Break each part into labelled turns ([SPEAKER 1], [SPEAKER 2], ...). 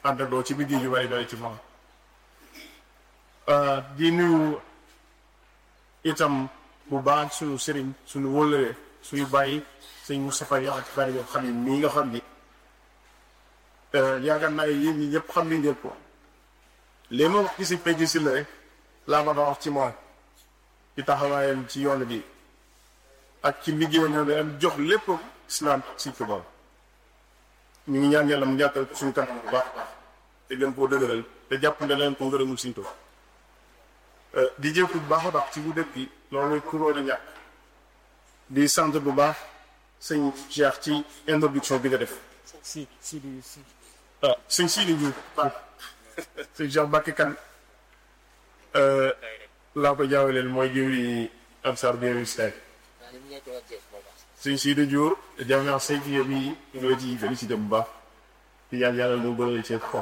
[SPEAKER 1] àndandoo ci liggéey yu bari bari ci moom di nuyu itam bu baax suñu sëriñ suñu wóllëre suñu bàyyi sëñ Moustapha Yakhya ci bari yoo xam ne mii nga xam ni yaakaar naa yéen ñi ñëpp xam ni ngeen ko léegi ma wax ci si péji si la rek laa ma wax ci moom ci taxawaayam ci yoon bi ak ci liggéeyam ñoo am jox lépp islam si ko moom ñu ngi ñaan yàlla mu ñàkkal suñu kanam bu baax baax te gën koo dëgëral te jàpp nga leen ko ngërëmul suñu toog di jëkku bu baax a baax ci bu dëkk bi loolu kuróon a ñàkk di sant bu baax sëñ Cheikh ci introduction bi nga def
[SPEAKER 2] si si di si
[SPEAKER 1] ah sëñ Sidi Diouf baax sëñ Cheikh Mbacke kan laa ko jaawaleel mooy jëwri Ansar bi Stade sëñ Sidi Diouf jàmm say fi bi nga la ci félicité bu baax di ñaan yàlla mu bëri ci xol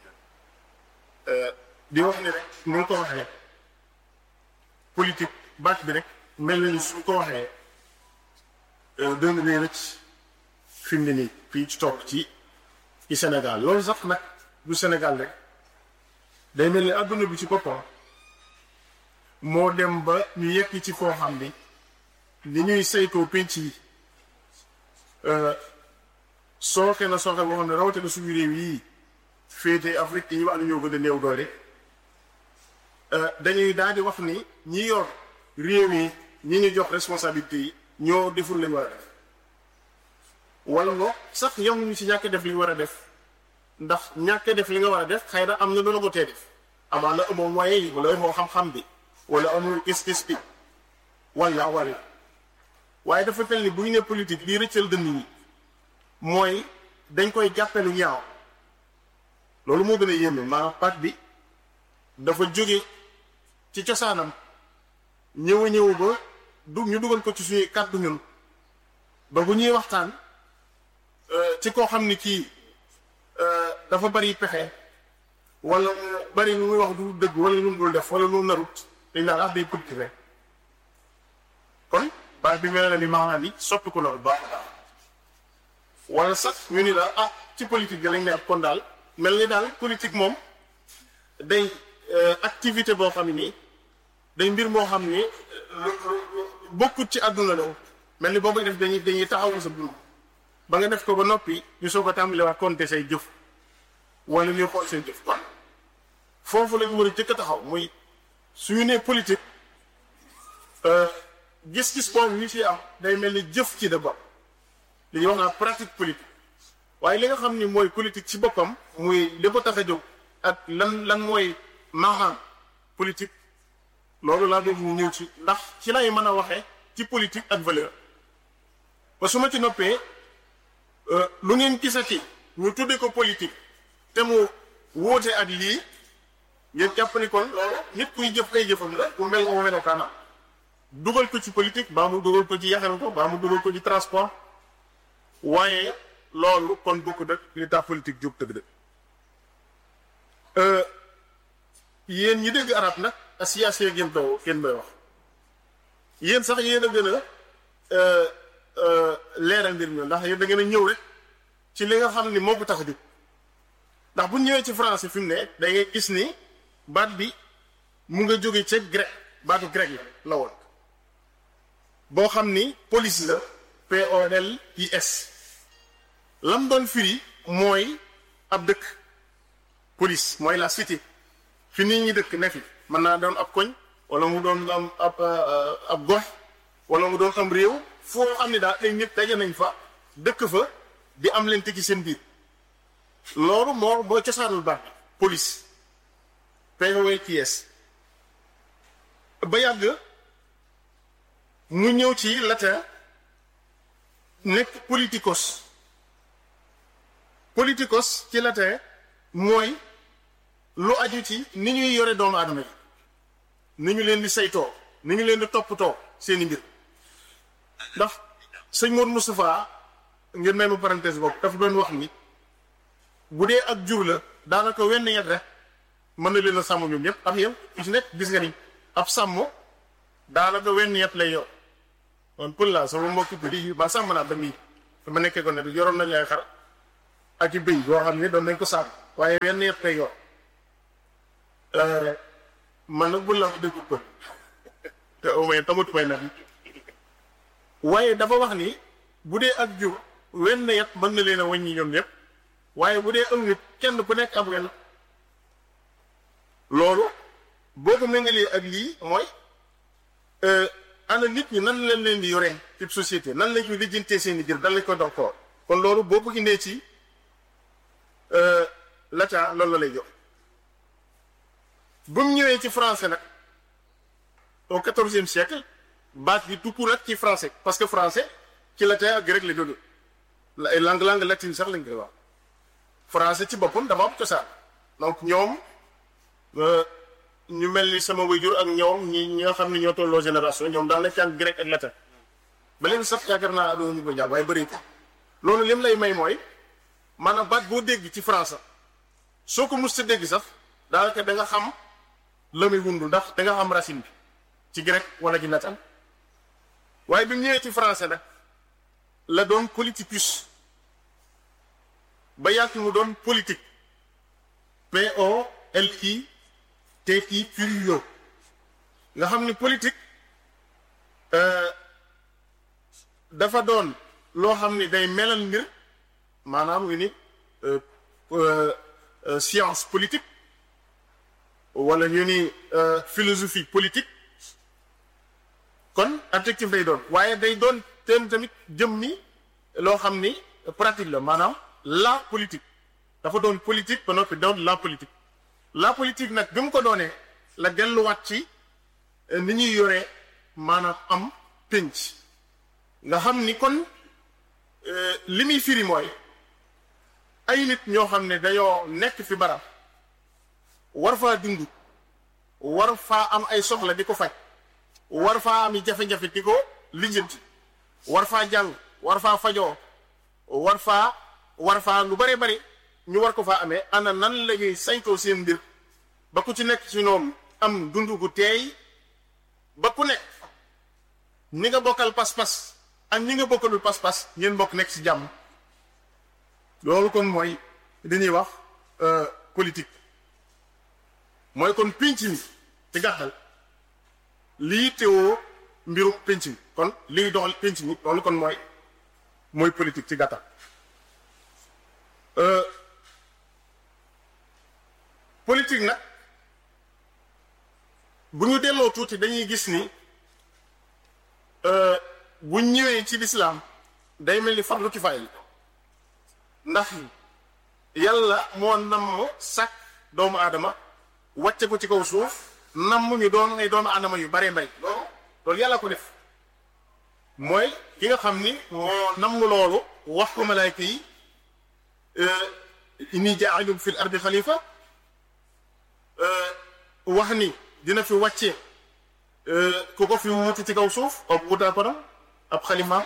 [SPEAKER 1] di wax ne rek ni nga ko waxee politique baat bi rek mel na ni su ko waxee dëng ne rek fi mu ne nii fii ci toog ci ci Sénégal loolu sax nag du Sénégal rek day mel ni adduna bi ci boppam moo dem ba ñu yekk ci foo xam ni li ñuy saytoo penc yi sooke na sooke boo xam ne rawatina suñu réew yii féete Afrique yi ñu wax ne ñoo gën a néew doole dañuy daal di wax ni ñi yor réew yi ñi ñu jox responsabilité yi ñoo deful lañ war a def wala ngo sax yemuñu ci ñàkk def li ñu war a def ndax ñàkk def li nga war a def xëy na am na lu la ko tee def amaana amoo moyen yi wala amoo xam-xam bi wala amul gis-gis bi wala wala waaye dafa mel ni bu ñu ne politique lii rëccal dënn yi mooy dañ koy jàppe lu ñaaw loolu moo gën a yéeme maanaam pat bi dafa jóge ci cosaanam ñëw a ñëw ba du ñu dugal ko ci suñuy kàddu ñun ba bu ñuy waxtaan ci koo xam ni kii dafa bari pexe wala bari lu muy wax du dëgg wala lu mu dul def wala lu narut dañ naan ah day politique rek kon baat bi mel na ni maanaam ni soppi ko loolu baax wala sax ñu ni la ah ci politique bi lañ ne kon daal mel ni daal politique moom day activité boo xam ni day mbir moo xam ni bokkut ci àdduna la mel ni boobu def dañuy dañuy taxawu sa dund ba nga def ko ba noppi ñu soog a tàmbali waa compter say jëf wala ñuy xool seen jëf kon foofu la ñu war a jëkk a taxaw muy suñu nee politique gis-gis boobu ñu ci am day mel ni jëf ci da bopp li ñuy wax naa pratique politique waaye li nga xam ni mooy politique ci boppam muy li ko tax a jóg ak lan lan mooy maaxaam politique loolu laa bëgg ñu ñëw ci ndax ci lay mën a waxee ci politique ak valeur ba su ma ci noppee lu ngeen gisati ñu tudde ko politique te mu wóote ak lii ngeen jàpp ni kon loolu nit kuy jëf ay jëfam la ku mel ko melokaanam dugal ko ci politique baa mu dugal ko ci yaxal ko baa mu dugal ko ci transport waaye loolu kon bokk dëkk li tax politique jóg dëgg dëgg yéen ñi dégg arab nag asiyaase ngeen bay ngeen bay wax yéen sax yéen a gën a leeral mbir mi ndax yéen da ngeen a ñëw rek ci li nga xam ni moo ko tax a jóg ndax bu ñëwee ci français fi mu ne da ngay gis ni baat bi mu nga jóge ca grec baatu grec la la woon boo xam ni police la P O L I S lam doon firi mooy ab dëkk police mooy la cité fi nit ñi dëkk ne fi mën naa doon ab koñ wala mu doon am ab ab gox wala mu doon am réew foo xam ne daal ay nit daje nañ fa dëkk fa di am leen ci seen biir loolu moo boo cosaanul baax police POLTS ba yàgg mu ñëw ci latin nekk politikos politikos ci latin mooy lu aju ci ni ñuy yore doomu aadama yi ni ñu leen di saytoo ni ñu leen di toppatoo seeni mbir ndax sëñ Modou Moustapha ngeen may ma parenthèse boobu dafa doon wax ni bu dee ak jur la daanaka wenn yet rek mën na leen a sàmm ñoom ñëpp ak yow ku ci nekk gis nga ni ab sàmm daanaka wenn yet lay yor man pël laa sama mbokki bi ba sàmm naa ba mii dama nekkee ko ne yoroon nañu ay xar ak i bëy boo xam ne doon nañ ko sàmm waaye wenn yet lay yor man nag bu la dëggu ko te au moins tamatu may nag waaye dafa wax ni bu dee ak jur wenn yet mën na leen a wàññi ñoom ñëpp waaye bu dee am nit kenn ku nekk am wenn loolu boo ko méngalee ak lii mooy ana nit ñi nan lañ leen di yoree ci société nan lañ ko lijjantee seen i jër dan lañ ko dox ko kon loolu boo ko indee ci la ca loolu la lay jox bu mu ñëwee ci français nag au quatorzième siècle baat bi tukku nag ci français parce que français ci latin ak grec la jóge ay langue langue latine sax lañ koy wax français ci boppam dama am cosaan donc ñoom ñu mel ni sama waajur ak ñoom ñi ñi nga xam ne ñoo tolloo génération ñoom daan na jàng grec ak latin ba leen sax yaakaar naa doon ñu ko jàng waaye bëri loolu lim lay may mooy maanaam baat boo dégg ci français soo ko mus sa dégg sax daanaka da nga xam la muy wundu ndax da nga xam racine bi ci grec wala ci latin waaye bi mu ñëwee ci français nag la doon politicus ba yàgg mu doon politique P O L I T I Q nga xam ni politique dafa doon loo xam ni day melal mbir maanaam wi ni science politique wala ñu ni philosophie politique kon adjectif day doon waaye day doon tem tamit jëm ni loo xam ni pratique la maanaam la politique dafa doon politique ba noppi doon la politique la politique nag bi mu ko doonee la delluwaat ci ni ñuy yoree maanaam am pénc nga xam ni kon li muy firi mooy ay nit ñoo xam ne dañoo nekk fi barab war faa dund war faa am ay soxla di ko faj war faa am jafe-jafe di ko lijjanti war faa jàng war faa fajoo war faa war faa lu bare bari ñu war ko faa amee ana nan la ñuy saytoo seen mbir ba ku ci nekk ci ñoom am dund gu teey ba ku nekk ñi nga bokkal pas-pas ak ñi nga bokkalul pas-pas ngeen bokk nekk ci jàmm loolu kon mooy dañuy wax politique mooy kon pénc mi ci gàttal lii teewoo mbiru pénc mi kon lii doxal pénc mi loolu kon mooy mooy politique ci gàttal politique nag bu ñu delloo tuuti dañuy gis ni bu ñëwee ci lislaam day mel ni farlu kifaaya ndax yàlla moo namm sàkk doomu aadama wàcce ko ci kaw suuf namm ñu doon ay doomu aadama yu bare mbay loolu loolu yàlla ko def mooy ki nga xam ni moo namm loolu wax ko malaayka yi inni jaa'ilun fil ardi xalifa wax ni dina fi wàcce ku ko fi wuti ci kaw suuf ab wutaa ko ab xalima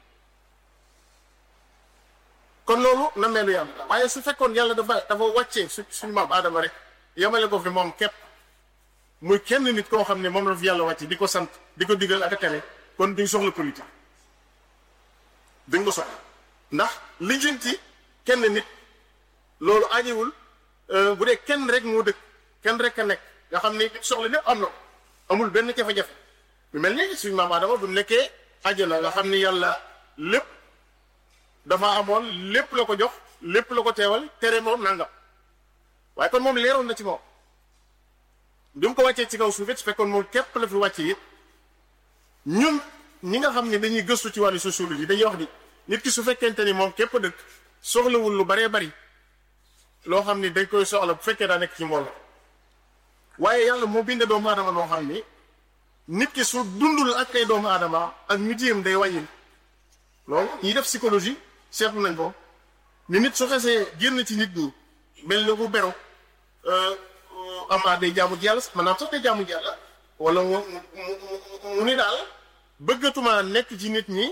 [SPEAKER 1] kon loolu na meelu yàlla waaye su fekkoon yàlla dafa dafa wàccee su suñu maam aadama rek yamale ko fi moom képp muy kenn nit koo xam ne moom la fi yàlla wàcce di ko sant di ko digal ak a tere kon duñ soxla politique duñ ko soxla ndax lijjanti kenn nit loolu ajiwul bu dee kenn rek moo dëkk kenn rek a nekk nga xam ne soxla lépp am na amul benn jafe-jafe bu mel ni suñu maam Adama bu nekkee àjjana nga xam ni yàlla lépp dafa amoon lépp la ko jox lépp la ko teewal tere moom nangam waaye kon moom leeroon na ci moom bi mu ko wàccee ci kaw suuf it su fekkoon moom képp la fi wàcce it ñun ñi nga xam ne dañuy gëstu ci wàllu sociologie dañuy wax ni nit ki su fekkente ni moom képp dëkk soxlawul lu baree bari loo xam ni dañ koy soxla bu fekkee daa nekk ci mbooloo waaye yàlla moo binde doomu aadama loo xam ni nit ki su dundul ak ay doomu aadama ak ñu jéem day wàññil loolu ñi def psychologie seetlu nañ ko ni nit su xesee génn ci nit ñi mel na ku beru amaa day jaamu ci yàlla sax maanaam sax day jaamu ci yàlla wala mu mu ni daal bëggatuma nekk ci nit ñi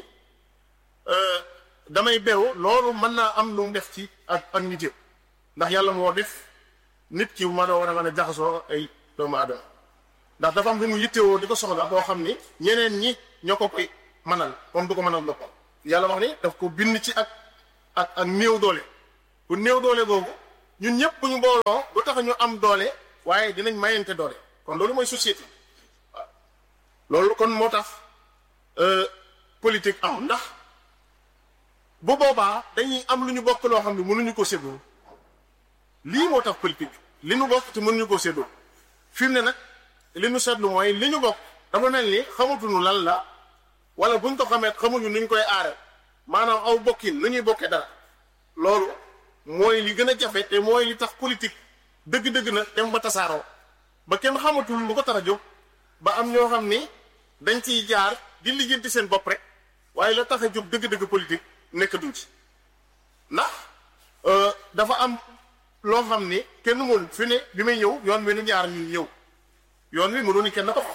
[SPEAKER 1] damay beru loolu mën naa am lu mu def ci ak ak nit yëpp ndax yàlla moo def nit ki ma doo war a mën a jaxasoo ay doomu aadama ndax dafa am lu mu yittewoo di ko soxla boo xam ni ñeneen ñi ñoo ko koy mënal moom du ko mënal boppam yàlla wax ni daf ko bind ci ak ak ak néew doole bu néew doole boobu ñun ñëpp bu ñu booloo du tax ñu am doole waaye dinañ mayante doole kon loolu mooy société waaw loolu kon moo tax politique am ndax bu boobaa dañuy am lu ñu bokk loo xam ne mënuñu ko séddoo lii moo tax politique li ñu bokk te mënuñu ko séddoo fi mu ne nag li ñu seetlu mooy li ñu bokk dafa mel ni xamatuñu lan la wala buñ ko xamee xamuñu nuñ koy aare maanaam aw bokkin nu ñuy bokkee dara loolu mooy li gën a jafe te mooy li tax politique dëgg-dëgg na dem ba tasaaroo ba kenn xamatul lu ko tax a jóg ba am ñoo xam ni dañ ciy jaar di lijjanti seen bopp rek waaye la tax a jóg dëgg-dëgg politique nekkatuñ ci ndax dafa am loo xam ni kenn mënul fi ne bi may ñëw yoon wi nu ñaar ñu ñëw yoon wi mënu ni kenn ko fa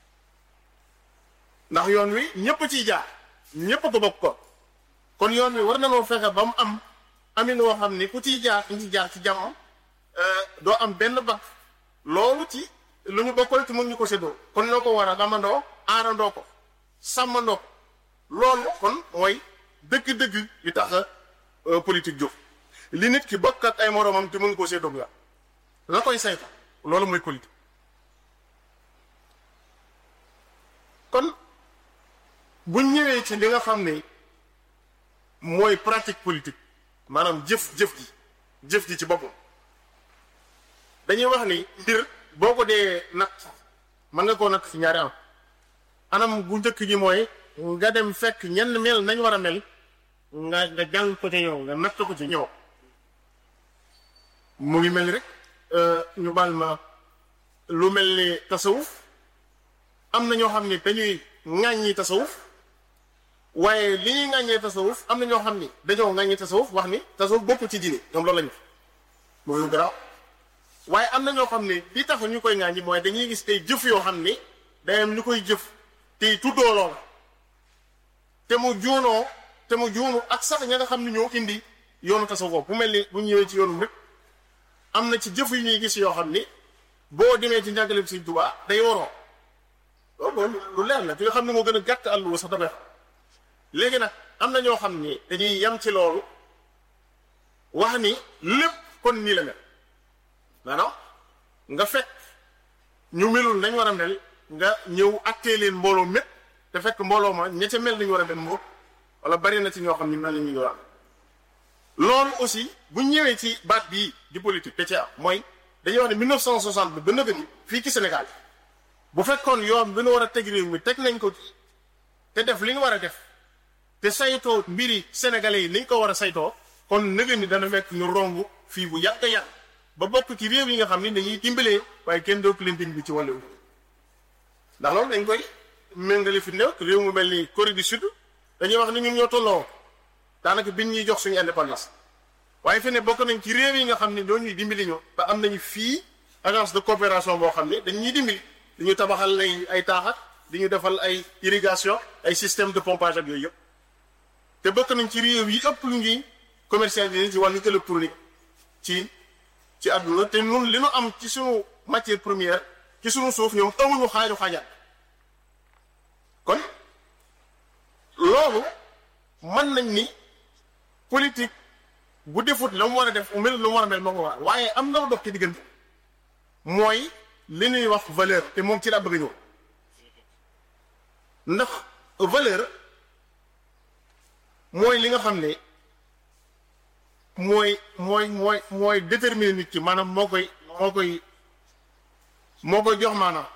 [SPEAKER 1] ndax yoon wi ñëpp ciy jaar ñëpp ko bokk ko kon yoon wi war na noo fexe ba mu am amin woo xam ni ku ciy jaar ñu ci jaar ci jàmm doo am benn ba loolu ci lu ñu bokkal ci mën ñu ko séddoo kon noo ko war a damandoo aarandoo ko sàmmandoo ko loolu kon mooy dëgg-dëgg yu tax a politique jóg li nit ki bokk ak ay moroomam te mën koo séddoo la la koy saytu loolu mooy politique kon buñ ñëwee ci li nga xam ne mooy pratique politique maanaam jëf jëf ji jëf ji ci boppam dañuy wax ni mbir boo ko dee natt mën nga koo natt ci ñaari am anam bu njëkk gi mooy nga dem fekk ñenn mel nañ war a mel nga nga jàng ko ci ñëw nga natt ko ci ñëw mu ngi mel ni rek ñu baal ma lu mel ni tasawuf am na ñoo xam ni dañuy ŋàññi tasawuf waaye li ñuy ŋàññee tasawuf am na ñoo xam ni dañoo ŋàññi tasawuf wax ni tasawuf bokkul ci diine ñoom loolu lañu mooy lu garaaw waaye am na ñoo xam ni li tax ñu koy ŋàññi mooy dañuy gis ay jëf yoo xam ni day am ñu koy jëf te tuddoo lool te mu juunoo te mu juunu ak sax ña nga xam ni ñoo indi yoonu tasawuf bu mel ni bu ñëwee ci yoonu rek am na ci jëf yu ñuy gis yoo xam ni boo demee ci njàngaleem Sëriñ Tuubaa day waroo loolu lu leer la fi nga xam ne moo gën a gàtt àlluwa sax dafay léegi nag am na ñoo xam ni dañuy yam ci loolu wax ni lépp kon nii la mel maanaam nga fekk ñu melul nañ war a mel nga ñëw attee leen mbooloo mépp te fekk mbooloo ma ña ca mel nañu war a mel moo wala bari na ci ñoo xam ni mel nañu war loolu aussi bu ñëwee ci baat bii di politique te ci am mooy dañuy wax ne 1960 bi ba nëgë ni fii ci Sénégal bu fekkoon yoon bi nu war a teg réew mi teg nañ ko te def li ñu war a def te saytoo mbiri sénégalais yi niñ ko war a saytoo kon nëgë ni dana fekk ñu romb fii bu yàgg yàgg ba bokk ci réew yi nga xam ni dañuy dimbalee waaye kenn dootu leen dimbali ci wàllu ndax loolu dañ koy méngale fi néew réew mu mel ni Corée du Sud dañuy wax ni ñun ñoo tolloo daanaka biñ ñuy jox suñu indépendance waaye fi ne bokk nañ ci réew yi nga xam ne doo ñuy dimbali ñu ba am nañu fii agence de coopération boo xam ne dañ ñuy dimbali dañu tabaxal ay ay taaxat di ñu defal ay irrigation ay système de pompage ak yooyu yëpp te bokk nañ ci réew yi ëpp lu ñuy commercialisé ci wàllu électronique ci ci àdduna te ñun li nu am ci suñu matière première ci suñu suuf ñoom amuñu xaaju xaajaat kon loolu mën nañ ni politique bu defut la mu war a def mu mel lu mu war a mel moo ko war waaye am na lu dox ci diggante mooy li ñuy wax valeur te moom ci la bëgg ñëw ndax valeur mooy li nga xam ne mooy mooy mooy mooy déterminer nit ki maanaam moo koy moo koy moo koy jox maanaam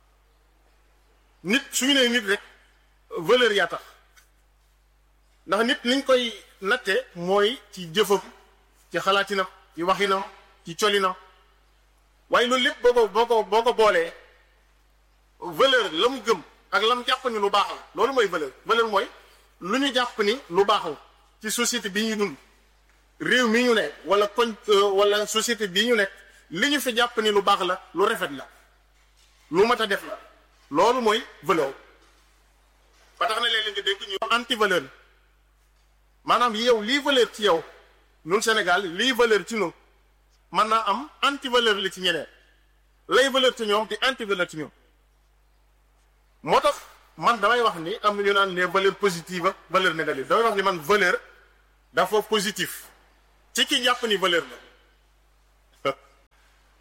[SPEAKER 1] nit suñu nee nit rek valeur yaa tax ndax nit niñ koy natte mooy ci jëfam ci xalaatinam ci waxinam ci colinam waaye loolu lépp boo ko boo ko boo ko boolee valeur la mu gëm ak la mu jàpp ni lu baax la loolu mooy valeur valeur mooy lu ñu jàpp ni lu baax la ci société bi ñu dund réew mi ñu nekk wala koñ wala société bii ñu nekk li ñu fi jàpp ni lu baax la lu rafet la lu mat a def la loolu mooy valeur ba tax na léeg-léeg nga dégg ñu anti valeur maanaam yow lii valeur ci yow ñun Sénégal lii valeur ci ñun mën naa am anti valeur li ci ñeneen lay valeur ci ñoom di anti valeur ci ñoom moo tax man damay wax ni am na ñu naan ne valeur positive ak valeur négative damay wax ni man valeur dafa positif ci ki jàpp ni valeur la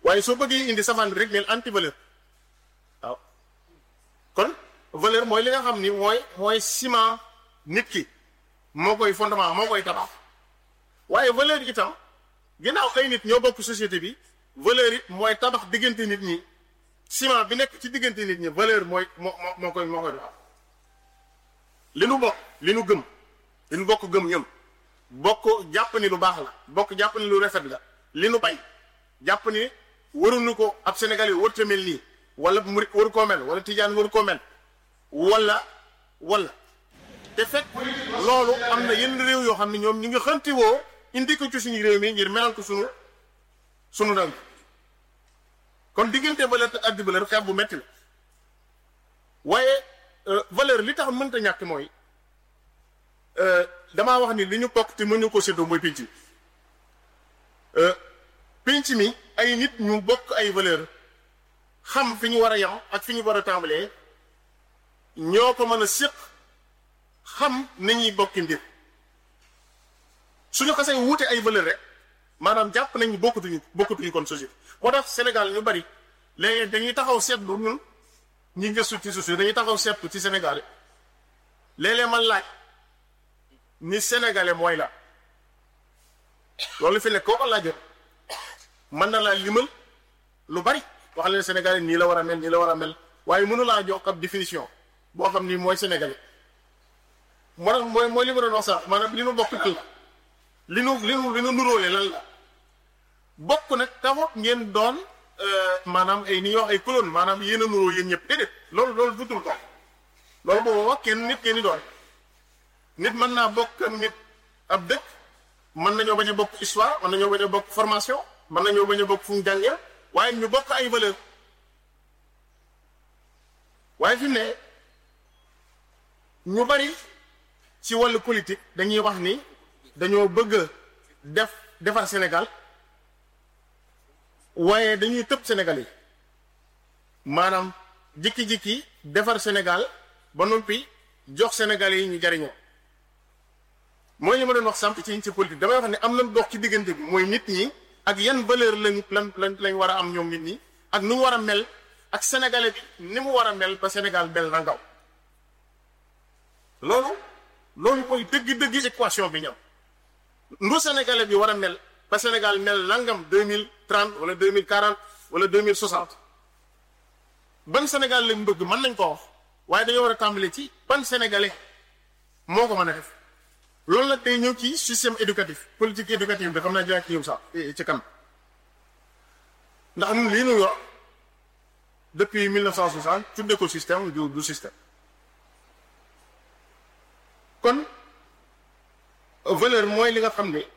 [SPEAKER 1] waaye soo bëggee indi safaan bi rek neel anti valeur waaw kon valeur mooy li nga xam ni mooy mooy ciment nit ki moo koy fondement moo koy tabax waaye valeur itam ginnaaw ay nit ñoo bokk société bi valeur it mooy tabax diggante nit ñi ciment bi nekk ci diggante nit ñi valeur mooy moo moo moo koy moo koy tabax li nu bokk li nu gëm li nu bokk gëm ñëm bokk jàpp ni lu baax la bokk jàpp ni lu rafet la li nu bay jàpp ni waruñu ko ab Sénégal yi warut a mel nii wala murit waru koo mel wala tijaan waru koo mel wala wala te fekk loolu am na yenn réew yoo xam ne ñoom ñu ngi xanti woo indi ko ci suñu réew mi ngir melal ko sunu sunu ndaw kon diggante valeur te addi valeur xeex bu metti la waaye valeur li tax mënta ñàkk mooy damaa wax ni li ñu bokk te mënuñu ko séddoo mooy pénc mi pénc mi ay nit ñu bokk ay valeur xam fi ñu war a yam ak fi ñu war a tàmbalee ñoo ko mën a séq xam nañuy bokki mbir suñu xasee wuute ay valeur rek maanaam jàpp nañ ni bokkatuñu bokkatuñu kon société moo tax Sénégal ñu bari léegi dañuy taxaw seetlu ñun ñi gëstu ci société dañuy taxaw seetlu ci Sénégal léeg-léeg man laaj ni sénégalais mooy la loolu fi nekk koo ko laajee mën na laa limal lu bari wax leen sénégalais nii la war a mel nii la war a mel waaye mënu laa jox ab définition boo xam ni mooy sénégalais moo tax mooy mooy li ma doon wax sax maanaam li nu bokk kii li nu li nu li nu nuróole lan la bokk nag taxut ngeen doon maanaam ay ni ñuy wax ay colonne maanaam yéen a nuróo yéen ñëpp déedéet loolu loolu dutul ko loolu boobu wax kenn nit ngeen di doon nit mën naa bokk ak nit ab dëkk mën nañoo bañ a bokk histoire mën nañoo bañ a bokk formation mën nañoo bañ a bokk fu mu jàngee waaye ñu bokk ay valeur waaye fi mu ne ñu bari ci wàllu politique dañuy wax ni dañoo bëgg a def defar Sénégal waaye dañuy tëb Sénégal yi maanaam jikki-jikki defar Sénégal ba noppi jox Sénégal yi ñu jariñoo mooy li ma doon wax sàmp ci ci politique damay wax ne am nañ dox ci diggante bi mooy nit ñi ak yan valeur lañ lan lan lañ war a am ñoom nit ñi ak nu mu war a mel ak sénégalais bi ni mu war a mel ba Sénégal mel na ngaw loolu loolu mooy dëgg-dëgg équation bi ñam ndu sénégalais bi war a mel ba Sénégal mel nangam deux mille trente wala deux mille quarante wala deux mille soixante ban Sénégal lañ bëgg mën nañ ko wax waaye dañoo war a tàmbale ci ban sénégalais moo ko mën a def loolu nag day ñëw ci système éducatif politique éducative bi xam naa dinaa ci ñëw sax ci kanam ndax ñun lii ñu yor depuis 1960 tudde ko système du du système kon valeur mooy li nga xam ne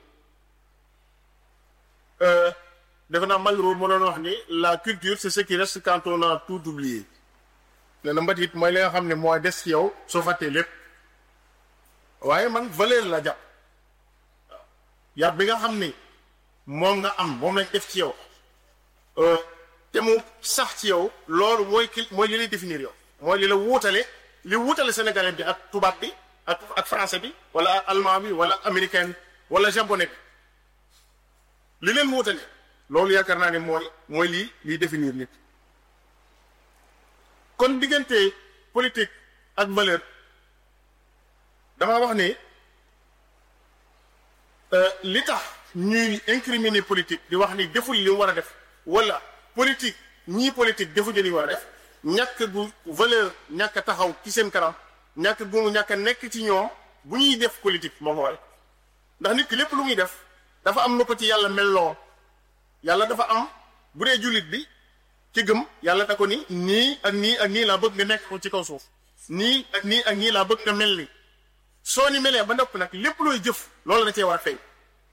[SPEAKER 1] defe naa Malraux moo doon wax ni la culture c'est ce qui reste quand on a tout oublié nee na mbatit mooy li nga xam ne mooy des ci yow soo fàttee lépp waaye man valeur la jàpp yar bi nga xam ni moom nga am moom lañ def ci yow te mu sax ci yow loolu mooy ki mooy li lay définir yow mooy li la wuutale li wuutale sénégalais bi ak tubaab bi ak ak français bi wala allemand bi wala américain wala japonais bi li leen wuutale loolu yaakaar naa ne mooy mooy lii liy définir nit kon diggante politique ak valeur dama wax ne li tax ñuy incriminer politique di wax ni deful li mu war a def wala politique ñii politique defuñu li mu war a def ñàkk gu valeur ñàkk a taxaw ci seen kanam ñàkk gu mu ñàkk a nekk ci ñoom bu ñuy def politique moo ko waral ndax nit ki lépp lu muy def dafa am na ko ci yàlla melloo yàlla dafa am bu dee jullit bi ci gëm yàlla da ko ni nii ak nii ak nii laa bëgg nga nekk ko ci kaw suuf nii ak nii ak nii laa bëgg nga mel ni soo ni melee ba nopp nag lépp looy jëf loolu da cee war a feeñ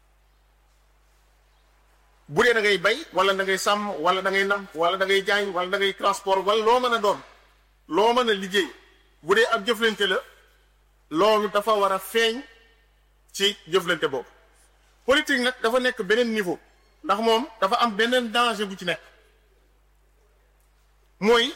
[SPEAKER 1] bu dee da ngay bay wala da ngay sàmm wala da ngay nam wala da ngay jaay wala da ngay transport wala loo mën a doon loo mën a liggéey bu dee ab jëflante la loolu dafa war a feeñ ci jëflante boobu politique nag dafa nekk beneen niveau ndax moom dafa am beneen danger bu ci nekk mooy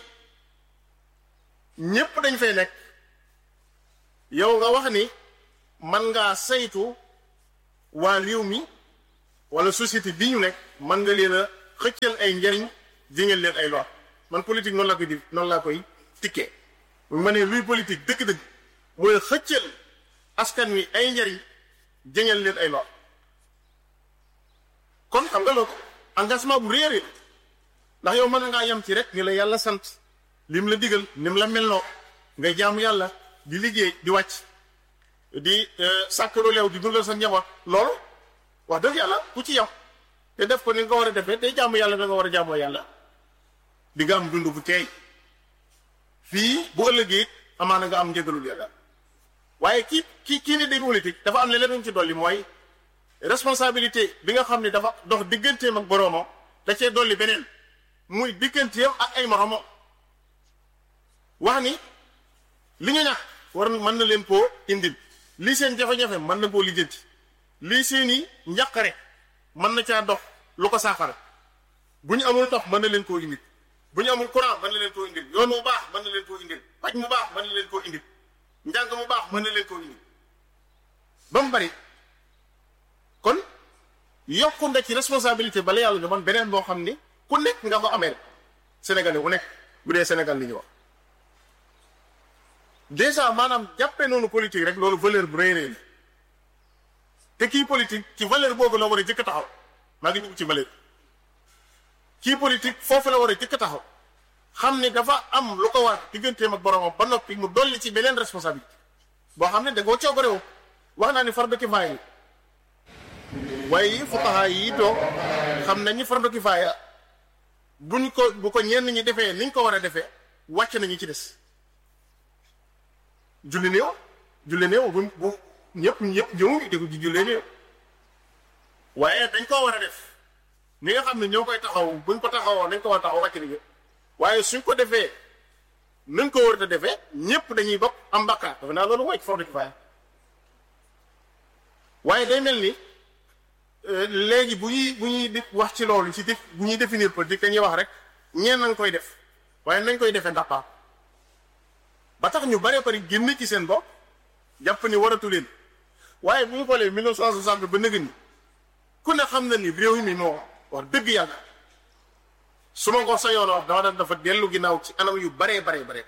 [SPEAKER 1] ñépp dañ fay nekk yow nga wax ni man ngaa saytu waa réew mi wala société bi ñu nekk mën nga leen a xëccal ay njariñ jiñal leen ay lor man politique noonu laa koy di noonu laa koy tikkee ma ne luy politique dëgg-dëgg mooy xëccal askan wi ay njariñ jiñal leen ay lor kon xam nga loolu engagement bu réeré ndax yow mën ngaa yem ci rek ni la yàlla sant lim la digal nim la melloo nga jaamu yàlla di liggéey di wàcc di sàkkaru leew di dundal sa njaboot loolu wax dëgg yàlla ku ci yem te def ko ni nga war a defee te jaamu yàlla da nga war a jaamoo yàlla di nga am dund bu teey fii bu ëllëgee amaana nga am njëgalul yàlla waaye kii kii kii ni day politique dafa am ne leneen ci dolli mooy responsabilité bi nga xam ne dafa dox digganteem ak boroomam da cee dolli beneen muy digganteem ak ay moromam wax ni li ñu ñax war mën na leen koo indil lii seen jafe-jafe mën na koo lijjanti lii seeni njàqare mën na caa dox lu ko saafara bu ñu amul ndox mën na leen koo indil bu ñu amul courant mën na leen koo indil yoon mu baax mën na leen koo indil paj mu baax mën na leen koo indil njàng mu baax mën na leen koo indil ba mu bari kon yokku nga ci responsabilité bala yàlla man beneen boo xam ni ku nekk nga ko amee Sénégal yi ku nekk bu dee Sénégal li ñu wax déjà maanaam jàppe noonu politique rek loolu valeur bu rëy rëy la te kii politique ci valeur boobu la war a jëkk taxaw maa ngi ñëw ci valeur kii politique foofu la war a jëkk taxaw xam ne dafa am lu ko war digganteem ak boromam ba noppi mu dolli ci beneen responsabilité boo xam ne da ngoo coobarewu wax naa ni fardu kifaaya waaye fuqaha yi toog xam nañ ni fardu kifaaya buñ ko bu ko ñenn ñi defee niñ ko war a defee wàcc nañu ci des julli néew julli néew bu bu ñëpp ñëpp ñëw di ko ci julli néew waaye dañ koo war a def ni nga xam ne ñoo koy taxaw buñ ko taxawoo nañ ko war a taxaw wàcc nañu waaye suñ ko defee nañ ko war a defee ñëpp dañuy bokk am bakkaar dafa naa loolu mooy ci fardu kifaaya waaye day mel ni léegi bu ñuy bu ñuy di wax ci loolu ci def bu ñuy définir politique dañuy wax rek ñeen nañ koy def waaye nañ koy defee ndax ba tax ñu bare bari génn ci seen bopp jàpp ni waratu leen waaye bu ñu xoolee 1960 ba nëgë ni ku ne xam na ni réew mi moo wax dëgg yàlla su ma ko sa yoon wax dama daan dafa dellu ginnaaw ci anam yu baree baree bare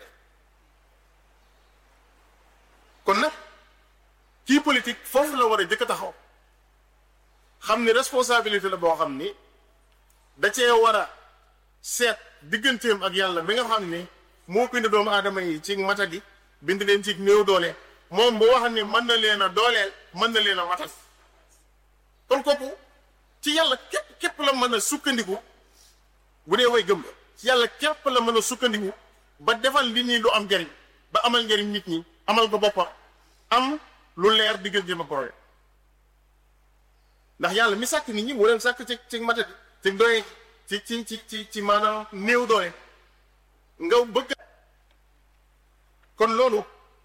[SPEAKER 1] kon nag kii politique foofu la war a jëkk taxaw xam ni responsabilité la boo xam ni da cee war a seet digganteem ak yàlla bi nga xam ni moo bind doomu aadama yi ci matadi bind leen ci néew doole moom bu wax ni mën na leen a dooleel mën na leen a matal kon kooku ci yàlla képp képp la mën a sukkandiku bu dee way gëm la ci yàlla képp la mën a sukkandiku ba defal li ñuy lu am njariñ ba amal njariñ nit ñi amal ko boppam am lu leer digganteem ak borom ndax yàlla mi sàkk nit ñi mu leen sàkk ci ci matadi ci doye ci ci ci ci ci maanaam néew doole nga bëgg kon loolu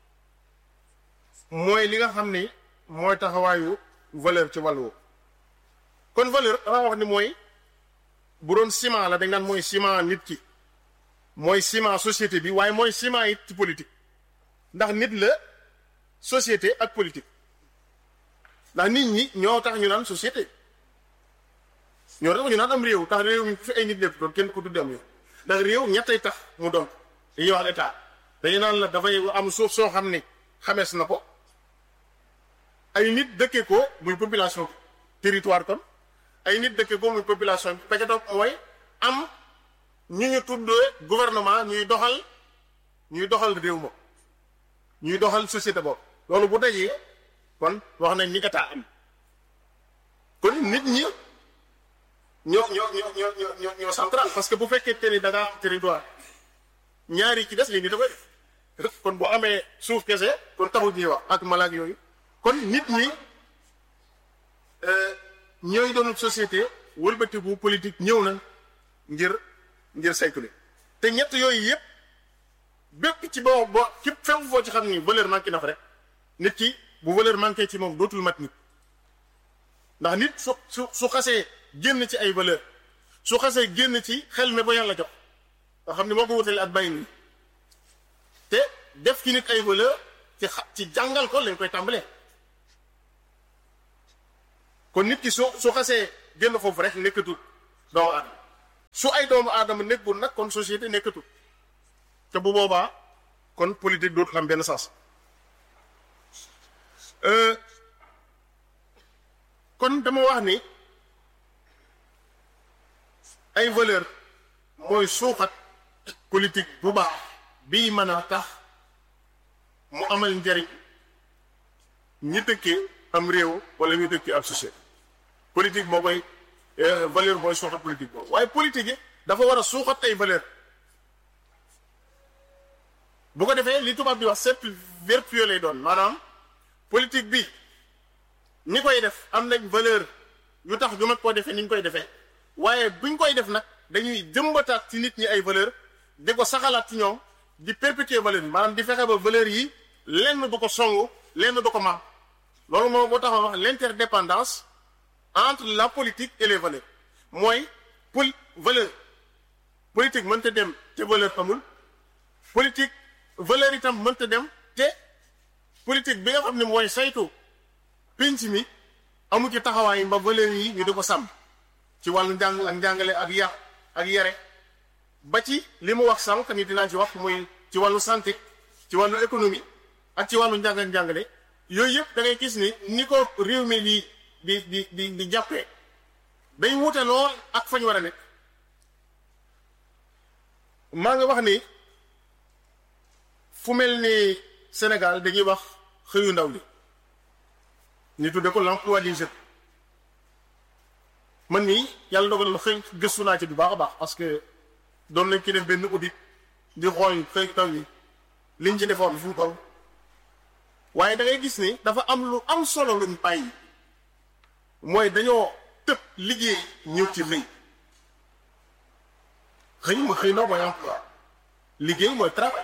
[SPEAKER 1] mooy li nga xam ni mooy taxawaayu valeur ci wàllu kon valeur dama wax ni mooy bu doon ciment la dañ naan mooy ciment nit ki mooy ciment société bi waaye mooy ciment it ci politique ndax nit la société ak politique ndax nit ñi ñoo tax ñu naan société ñoo tax ñu naan am réew tax réew mi fi ay nit lépp doon kenn ko tudde am yow ndax réew ñettay tax mu doon dañuy wax état dañu naan la dafay am suuf soo xam ne xamees na ko ay nit dëkke ko muy population territoire kon ay nit dëkke ko muy population bi ba ca topp mooy am ñu ñu tuddee gouvernement ñuy doxal ñuy doxal réew ma ñuy doxal société boobu loolu bu dajee kon wax nañ ni état am kon nit ñi ñoo ñoo ñoo ñoo ñoo ñoo central parce que bu fekkee te ni da ngaa am territoire ñaari ci des li ni da koy def kon bu amee suuf kese kon taxul ñuy wax ak malaak yooyu kon nit ñi ñooy doon société wëlbati bu politique ñëw na ngir ngir saytule te ñett yooyu yëpp bépp ci boo boo ci fépp foo ci xam ni valeur manqué na fa rek nit ki bu valeur manqué ci moom dootul mat nit ndax nit su su su xasee génn ci ay valeur su xasee génn ci xel mi ba yàlla jox nga xam ne moo ko wutale ak bàyyi nii te def ci nit ay valeur ci xa ci jàngal ko lañ koy tàmbalee kon nit ki su su xasee génn foofu rek nekkatul doomu aadama su ay doomu aadama nekkul nag kon société nekkatul te bu boobaa kon politique dootu xam benn sens kon dama wax ni ay valeur mooy suuxat politique bu baax bii mën a tax mu amal njariñ ñi dëkkee am réew wala ñu dëkkee ab société politique moo koy valeur mooy suuxat politique boobu waaye politique yi dafa war a suuxat ay valeur bu ko defee li tubaab di wax cercle vertueux lay doon maanaam politique bi ñi koy def am nañ valeur yu tax ñu mag koo defee ni ñu koy defee waaye buñ koy def nag dañuy jëmbataat ci nit ñi ay valeur di ko saxalaat ci ñoom di perpétuer valeur yi maanaam di fexe ba valeur yi lenn du ko songu lenn du ko maam loolu moo moo tax ma wax l'interdépendance entre la politique et les valeurs mooy pol valeur politique mënta dem te valeur amul politique valeur itam mënta dem te politique bi nga xam ne mooy saytu pinc mi amu ci taxawaay ba valeur yi ñu di ko sàmm ci wàllu njàng ak njàngale ak yar ak yare ba ci li mu wax sànq ni dinaa ci wax muy ci wàllu santé ci wàllu économie ak ci wàllu njàng ak njàngale yooyu yëpp da ngay gis ni ni ko réew mi di di di di di jàppee day wute lool ak fañ war a nekk maa ngi wax ni fu mel ni Sénégal dañuy wax xëyu ndaw li ñu tudde ko l'emploi des jeunes man nii yàlla dogal na xëy gëstu naa ci bu baax a baax parce que doon nañ ci def benn audit di xool xëy ndaw yi liñ ci defoon fu mu toll waaye da ngay gis ni dafa am lu am solo luñ bàyyi mooy dañoo tëb liggéey ñëw ci xëy xëy ma xëy na mooy emploi liggéey mooy travail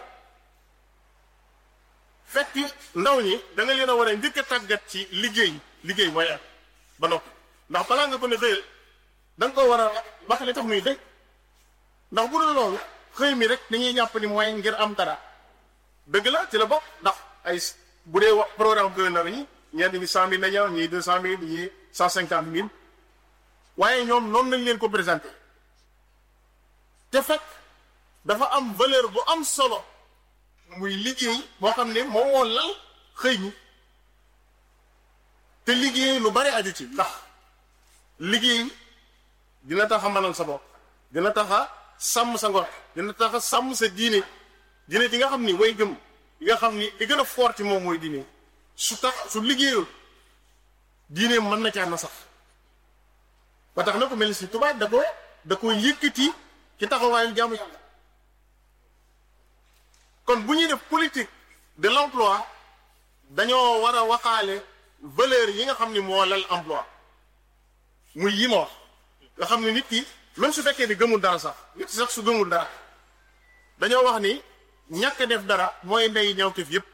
[SPEAKER 1] fekk ndaw ñi da nga leen a war a njëkk a tàggat ci liggéey liggéey mooy am ba noppi ndax balaa nga ko ne xëyal da nga ko war a wax li tax muy xëy ndax bu dul loolu xëy mi rek dañuy jàpp ni mooy ngir am dara dëgg la ci la bokk ndax ay bu dee wax programme gouvernement yi ñenn ñi cent mille la ñu ñii deux cent mille ñii cent cinquante mille waaye ñoom noonu lañ leen ko présenté te fekk dafa am valeur bu am solo muy liggéey boo xam ne moom moo lal xëy ñi te liggéey lu bari aju ci ndax liggéey dina tax a mënal sa bopp dina tax a sàmm sa ngor dina tax a sàmm sa diine diine di nga xam ni way gëm yi nga xam ni li gën a fort ci moom mooy diine su tax su liggéeyul diine mën na caa na sax ba tax na ko mel ni si tubaab da ko da ko yëkkati ci taxawaayu jaamu yàlla kon bu ñuy def politique de l'emploi dañoo war a waxaale valeur yi nga xam ni moo lal emploi muy yi ma wax nga xam ne nit ki même su fekkee ni gëmul dara sax nit sax su gëmul dara dañoo wax ni ñàkk def dara mooy ndey ñawteef yépp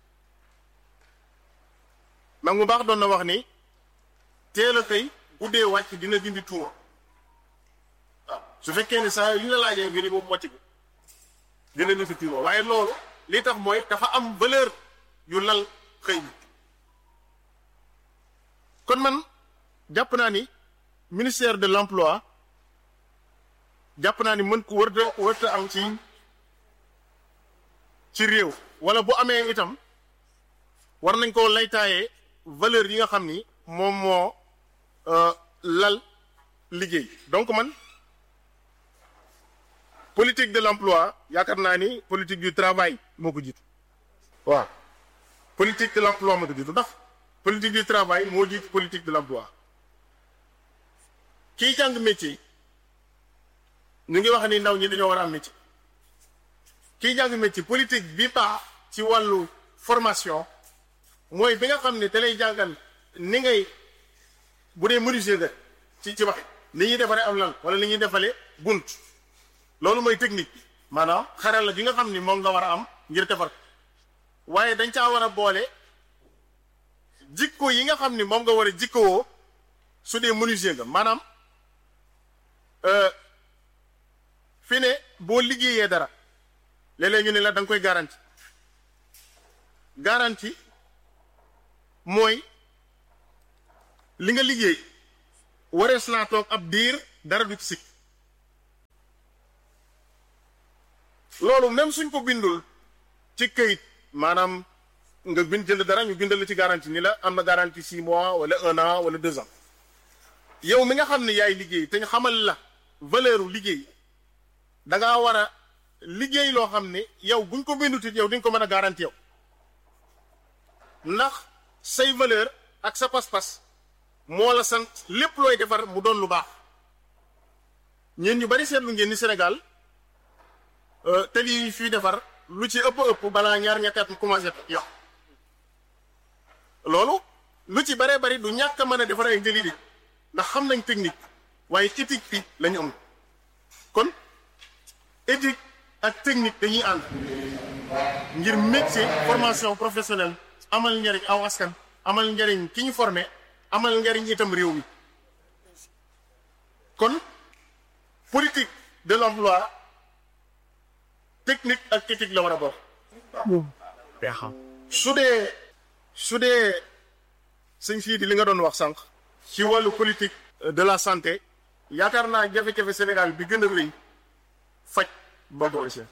[SPEAKER 1] mag mu baax doon na wax ni teel a xëy guddee wàcc dina dindi tuuma waaw su fekkee ni saa yu ñu la laajee nga ni boobu wàcc bi dina dindi tuuma waaye loolu li tax mooy dafa am valeur yu lal xëy bi kon man jàpp naa ni ministère de l'emploi jàpp naa ni mën ko wërta wërta am ci ci réew wala bu amee itam war nañ koo laytaayee valeur yi nga xam ni moom moo lal liggéey donc man politique de l'emploi yaakaar naa ni politique du travail moo ko jiitu waaw politique de l'emploi moo ko jiitu ndax politique du travail moo jiitu politique de l'emploi kiy jàng métier ñu ngi wax ni ndaw ñi dañoo war a am métier kiy jàng métier politique bi baax ci wàllu formation mooy bi nga xam ne te lay jàngal ni ngay bu dee menuisier nga ci ci wax ni ñuy defaree am lan wala ni ñuy defalee bunt loolu mooy technique bi maanaam xaral la bi nga xam ni moom nga war a am ngir defar waaye dañ caa war a boole jikko yi nga xam ni moom nga war a jikkowoo su dee menuisier nga maanaam fi ne boo liggéeyee dara léeg-léeg ñu ne la da nga koy garanti garanti mooy li nga liggéey warees naa toog ab diir dara du ci sikk loolu même suñ ko bindul ci këyit maanaam nga bind jënd dara ñu bindal la ci garantie ni la am na garantie six mois wala un an wala deux ans yow mi nga xam ne yaay liggéey te ñu xamal la valeur u liggéey da ngaa war a liggéey loo xam ne yow buñ ko bindutit yow di nga ko mën a garantie yow ndax say valeur ak sa pas-pas moo la sant lépp looy defar mu doon lu baax ñeen ñu bari seetlu ngeen ni Sénégal te lii fii defar lu ci ëpp ëpp balaa ñaar ñetti at mu commencé yow loolu lu ci baree bari du ñàkk a mën a defar ay njëli di ndax xam nañ technique waaye éthique bi la ñu am kon éthique ak technique dañuy ànd ngir métier formation professionnelle amal njariñ aw askan amal njariñ ki ñu formé amal njariñ itam réew mi kon politique de l'emploi technique ak éthique la war a bokk su dee su dee sëñ fii di li nga doon wax sànq ci wàllu politique de la santé yaakaar naa jafe-jafe Sénégal bi gën a rëy faj bokk na ci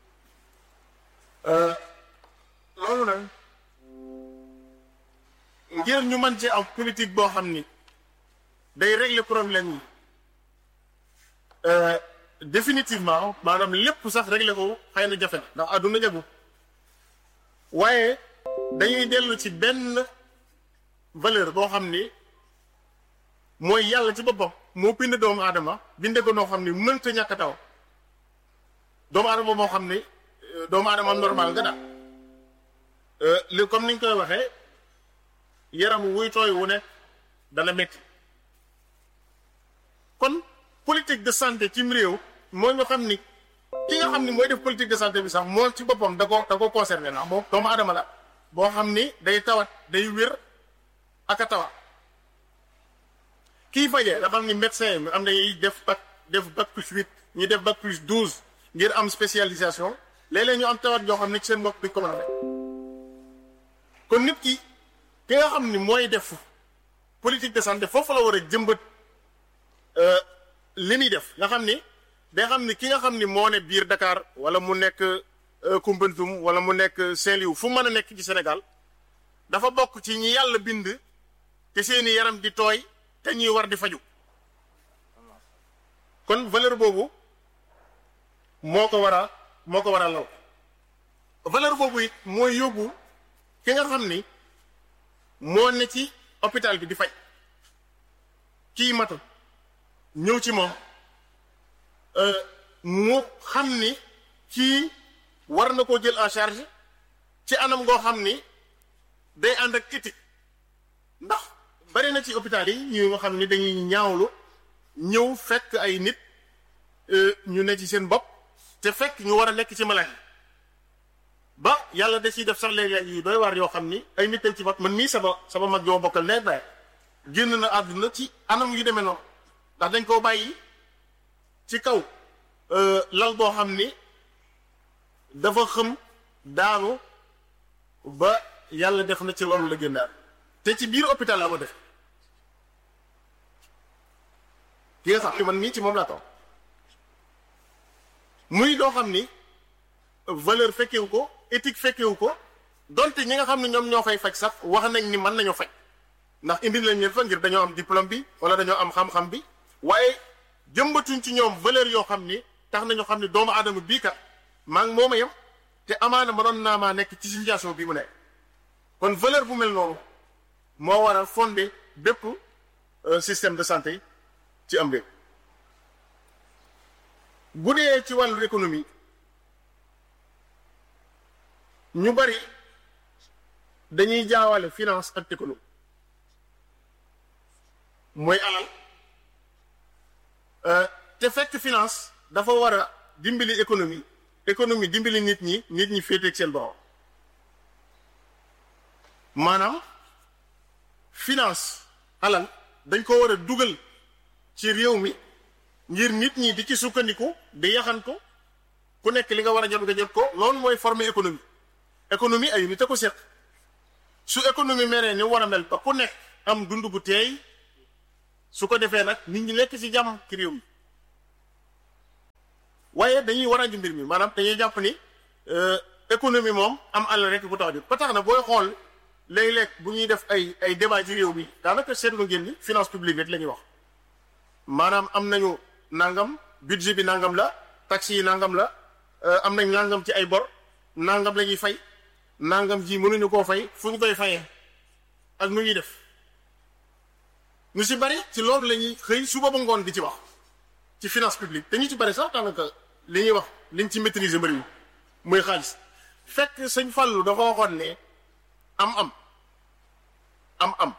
[SPEAKER 1] loolu nag ngir ñu mën ci am politique boo xam ni day régler problème yi définitivement maanaam lépp sax régler ko xëy na jafe na ndax àdduna jagu waaye dañuy dellu ci benn valeur boo xam ni mooy yàlla ci boppam moo bind doomu aadama binde ko noo xam ni mënta ñàkk taw doomu aadama moo xam ni doomu aadama normal nga daal li comme niñ koy waxee yaram wuy tooy wu ne dana métti kon politique de santé cim réew moo nga xam ni ki nga xam ni mooy def politique de santé bi sax moo ci boppam da ko da ko concerné na moom doomu aadama la boo xam ni day tawat day wér ak a tawat kii fajee dafa am ni médecin mi am nañuy def bac def bac plus huit ñu def bac plus douze ngir am spécialisation léeg-léeg ñu am tawat yoo xam ne ci seen bopp bi ko mën a def kon nit ki ki nga xam ni mooy def politique de santé foofu la war a jëmbat li muy def nga xam ni day xam ni ki nga xam ni moo ne biir Dakar wala mu nekk Koumpentoum wala mu nekk Saint-Louis fu mën a nekk ci Sénégal dafa bokk ci ñi yàlla bind te seeni yaram di tooy te ñuy war di faju kon valeur boobu moo ko war a moo ko war a law valeur boobu it mooy yóbbu ki nga xam ni moo ne ci hôpital bi di faj kii matu ñëw ci moom mu xam ni kii war na koo jël en charge ci anam goo xam ni day ànd ak éthique ndax bari na ci hôpital yi ñu nga xam ni dañuy ñaawlu ñëw fekk ay nit ñu ne ci seen bopp te fekk ñu war a nekk ci malade ba yàlla da ciy def sax léeg-léeg yu doy waar yoo xam ni ay nit dañ ci bopp man mii sama sama mag joo bokkal nee baay génn na àdduna ci anam yu demee noonu ndax dañ koo bàyyi ci kaw lal boo xam ni dafa xëm daanu ba yàlla def na ci loolu la génnaat te ci biir hôpital la ko def ki nga xam ni man mii ci moom laa toog muy doo xam ni valeur fekkewu ko éthique fekkewu ko donte ñi nga xam ne ñoom ñoo fay faj sax wax nañ ni mën nañoo faj ndax indi lañ leen fa ngir dañoo am diplôme bi wala dañoo am xam-xam bi waaye jëmbatuñ ci ñoom valeur yoo xam ni tax nañoo xam ne doomu aadama bii kat maa ngi mooma yem te amaana ma doon naa maa nekk ci situation bi mu nekk kon valeur bu mel noonu moo war a fonder bépp système de santé ci am réew bu dee ci wàllu économie ñu bari dañuy jaawale finance ak économie mooy alal te fekk finance dafa war a dimbali économie économie dimbali nit ñi nit ñi féeteeg seen borom maanaam finance alal dañ ko war a dugal ci réew mi ngir nit ñi di ci sukkandiku di yaxantu ku nekk li nga war a jot nga jot ko loolu mooy former économie économie ay nit a ko seq su économie meree ni war a mel ba ku nekk am dund bu teey su ko defee nag nit ñi nekk ci jàmm ci réew mi waaye dañuy war a ju mbir mi maanaam dañuy jàpp ni économie moom am àll rek bu tax a jóg ba tax na booy xool léeg-léeg bu ñuy def ay ay débat ci réew mi daanaka seetlu ngeen ni finance publique rek la ñuy wax maanaam am nañu nangam budget bi nangam la taxes yi nangam la am nañ nangam ci ay bor nangam la ñuy fay nangam ji mënuñu koo fay fu ñu koy fayee ak nu ñuy def ñu si bari ci loolu la ñuy xëy suba ba ngoon di ci wax ci finance publique te ñu ci bari sax daanaka li ñuy wax liñ ci maîtriser bëri muy xaalis fekk sëñ Fallou dafa waxoon ne am-am am-am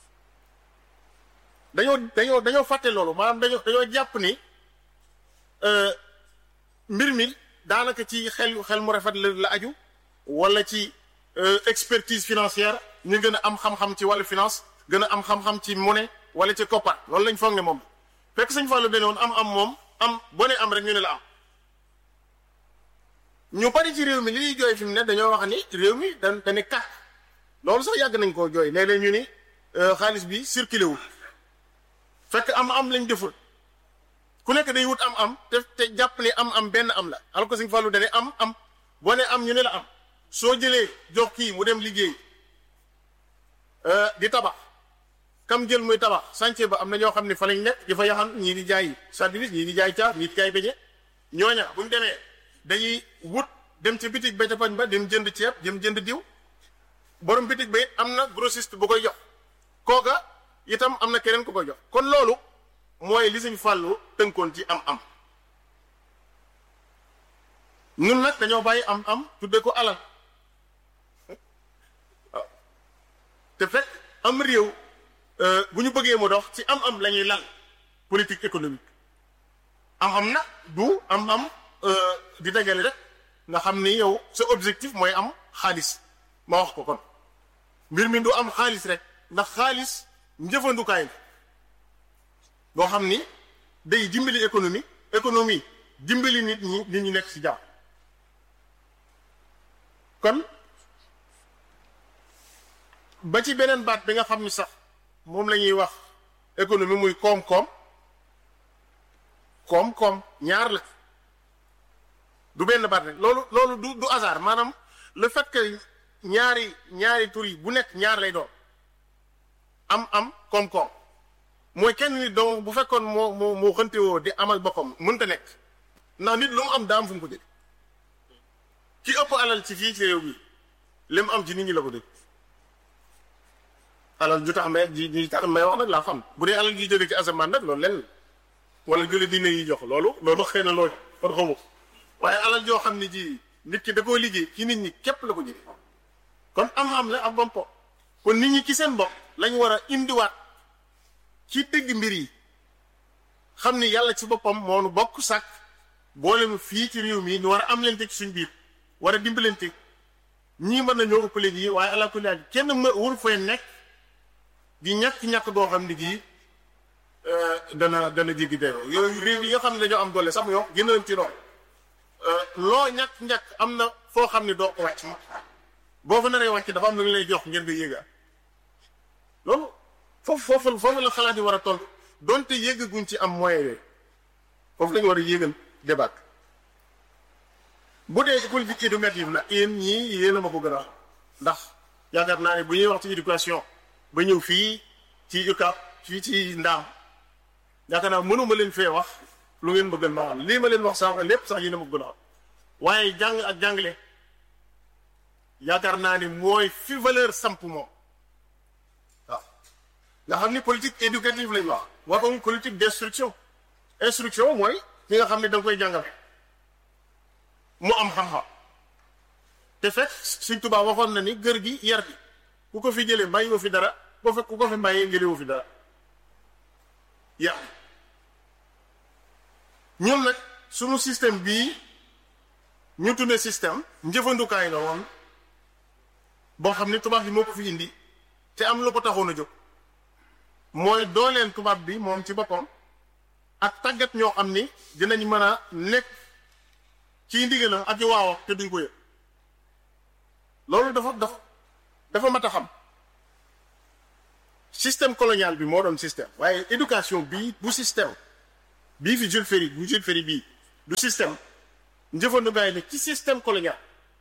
[SPEAKER 1] dañoo dañoo dañoo fàtte loolu maanaam dañoo dañoo jàpp ni mbir mi daanaka ci xel xel mu rafet la la aju wala ci expertise financière ñu gën a am xam-xam ci wàllu finance gën a am xam-xam ci monnaie wala ci koppar loolu lañ foog ne moom fekk sëñ Fallou dane woon am am moom am boo ne am rek ñu ne la am ñu bari ci réew mi li ñuy jooy fi mu ne dañoo wax ni réew mi da dane kàkk loolu sax yàgg nañ koo jooy léeg-léeg ñu ni xaalis bi circulé wul fekk am am lañ deful ku nekk day wut am am te te jàpp ne am am benn am la alors que sëñ Fallou dane am am boo ne am ñu ne la am soo jëlee jox kii mu dem liggéey di tabax kam jël muy tabax chantier ba am na ñoo xam ne fa lañ nekk di fa yaxan ñii di jaay sandwich ñii di jaay caaf ñii di jaay beñe ñooña bu ñu demee dañuy wut dem ci bitig ba ca pañ ba dem jënd ceeb dem jënd diw borom bitig ba it am na grossiste bu koy jox kooka itam am na keneen ku koy jox kon loolu mooy li Sëñ Fàllu tënkoon ci am-am ñun nag dañoo bàyyi am-am tudde ko alal waaw te fekk am réew bu ñu bëggee mu dox ci am-am la ñuy lal politique économique am-am na du am-am di dajale rek nga xam ni yow sa objectif mooy am xaalis ma wax ko kon mbir mi du am xaalis rek ndax xaalis njëfandukaay la boo xam ni day dimbali économie économie dimbali nit ñi nit ñi nekk ci jàmm kon ba ci beneen baat bi nga xam ni sax moom la ñuy wax économie muy koom-koom koom-koom ñaar la du benn baat rek loolu loolu du du hasard maanaam le fait que ñaari ñaari tur yi bu nekk ñaar lay doon am am koom-koom mooy kenn nit donc bu fekkoon moo moo moo xëntewoo di amal boppam mënta nekk ndax nit lu mu am daa am fu mu ko dégg ki ëpp alal ci fii ci réew mi li mu am ci nit ñi la ko dégg alal ju tax may ji ji tax may wax nag laa xam bu dee alal ji jóge ci asamaan nag loolu lenn wala jële dina yi jox loolu loolu xëy na loolu kon xamu waaye alal joo xam ne ji nit ki da koo liggéey ci nit ñi képp la ko jëlee kon am-am la ak bompo kon nit ñi ci seen bopp lañu war a indiwaat ci dëgg mbir yi xam ni yàlla ci boppam moo nu bokk sàkk boole mu fii ci réew mi ñu war a am leen ci suñ biir war a dimbalante ñii mën nañoo ëppale ji waaye ala kulli haal kenn ma wul fay nekk di ñàkk-ñàkk doo xam ne gii dana dana jéggi dayoo yooyu réew yi nga xam ne dañoo am doole sax yoo gën leen ci lool loo ñàkk-ñàkk am na foo xam ne doo ko wàcc boo fa naree wàcc dafa am lu ñu lay jox ngeen nga yéega loolu foofu foofu foofu la xalaat yi war a toll donte yéegaguñ ci am moyen yooyu foofu lañu war a yéegal débat bu dee ci politique éducative la yéen ñii yéen a ma ko gën a wax ndax yaakaar naa ne bu ñuy wax ci éducation ba ñëw fii ci UCAB fii ci ndaam yaakaar naa mënuma leen fee wax lu ngeen bëggal ma wax lii ma leen wax sànq lépp sax yéen a ma ko gën a wax waaye jàng ak jàngale yaakaar naa ni mooy fi valeur samp moom waaw nga xam ni politique éducative lañ wax waxuñ politique d'instruction instruction mooy ki nga xam ne da nga koy jàngale mu am xam-xam te fekk Sëñ Tuubaa waxoon na ni gër gi yar bi ku ko fi jëlee mbàyyi woo fi dara boo fekk ku ko fi mbàyyee ngëlee woo fi dara yar ñun nag sunu système bii ñu tuddee système njëfandukaay la woon boo xam ni tubaab bi moo ko fi indi te am lu ko taxoon a jóg mooy dooleen tubaab bi moom ci boppam ak tàggat ñoo xam ni dinañ mën a nekk ci ndigalam ak i waaw te duñ ko yëg loolu dafa dafa dafa mat a xam système colonial bi moo doon système waaye éducation bii bu système bii fi Jules Ferry bu Jules Ferry bii du système njëfandukaay la ci système colonial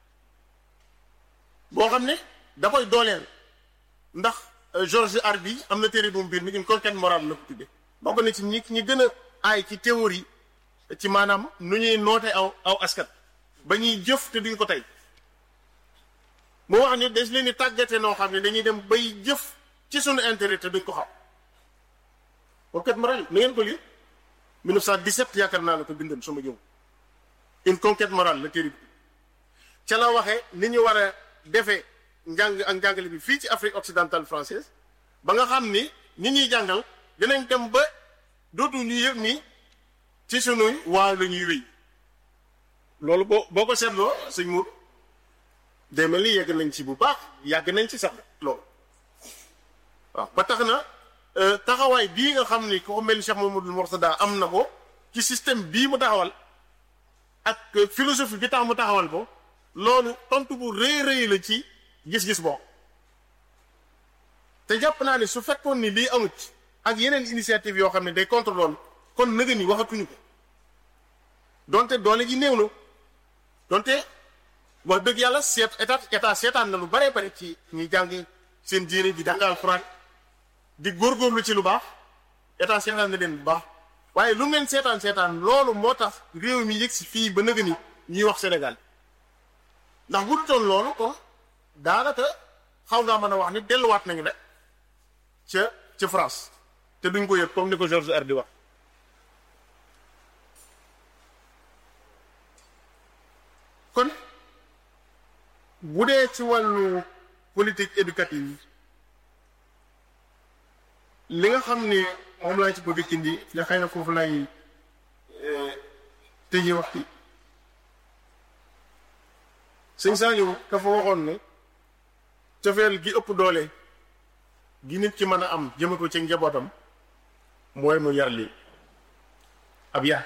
[SPEAKER 1] boo xam ne da koy dooleel ndax Georges Hardy am na téere bu mu biir mi une conquête morale la ko tuddee bokk na ci ñi ñi gën a aay ci théorie ci maanaam nu ñuy noote aw aw askan ba ñuy jëf te duñ ko tey moo wax ni des leen di tàggate noo xam ne dañuy dem bay jëf ci suñu intérêt te duñ ko xam conquête morale na ngeen ko lire 1917 yaakaar naa la ko bindoon sama jëm une conquête morale la téere bi ca la waxee ni ñu war a defee njàng ak njàngale bi fii ci Afrique occidentale française ba nga xam ni ñi ñuy jàngal dinañ dem ba dootu ñu yëg ni ci sunuy waaw la ñuy wéy loolu boo boo ko seetloo sëñ Mour day mel ni yegg nañ ci bu baax yàgg nañ ci sax loolu waaw ba tax na taxawaay bii nga xam ni ko mel ni Cheikh Mamadou Mourtada am na ko ci système bii mu taxawal ak philosophie bi tax mu taxawal ko loolu tontu bu rëy rëy la ci gis-gis boo te jàpp naa ne su fekkoon ni lii amut ak yeneen initiative yoo xam ne day contre loolu kon nëga ni waxatuñu ko donte doole ji néew na donte wax dëgg yàlla seet état état seetaan na lu bare bare ci ñuy jàng seen diine di jàng alxuraan di góorgóorlu ci lu baax état seetaan na leen bu baax waaye lu ngeen seetaan seetaan loolu moo tax réew mi yëg si fii ba nëga ni ñuy wax Sénégal ndax bu dutoon loolu ko daanaka xaw ngaa mën a wax ni delluwaat nañu de ca ca France te duñ ko yëg comme ni ko Georges Hardy wax kon bu dee ci wàllu politique éducative li nga xam ni moom laa ci bëgg a indi nga xëy na foofu lay tëjee waxtu sëñ Saliou ka fa waxoon ne cofeel gi ëpp doole gi nit ki mën a am jëme ko ci njabootam mooy mu yar lii ab yar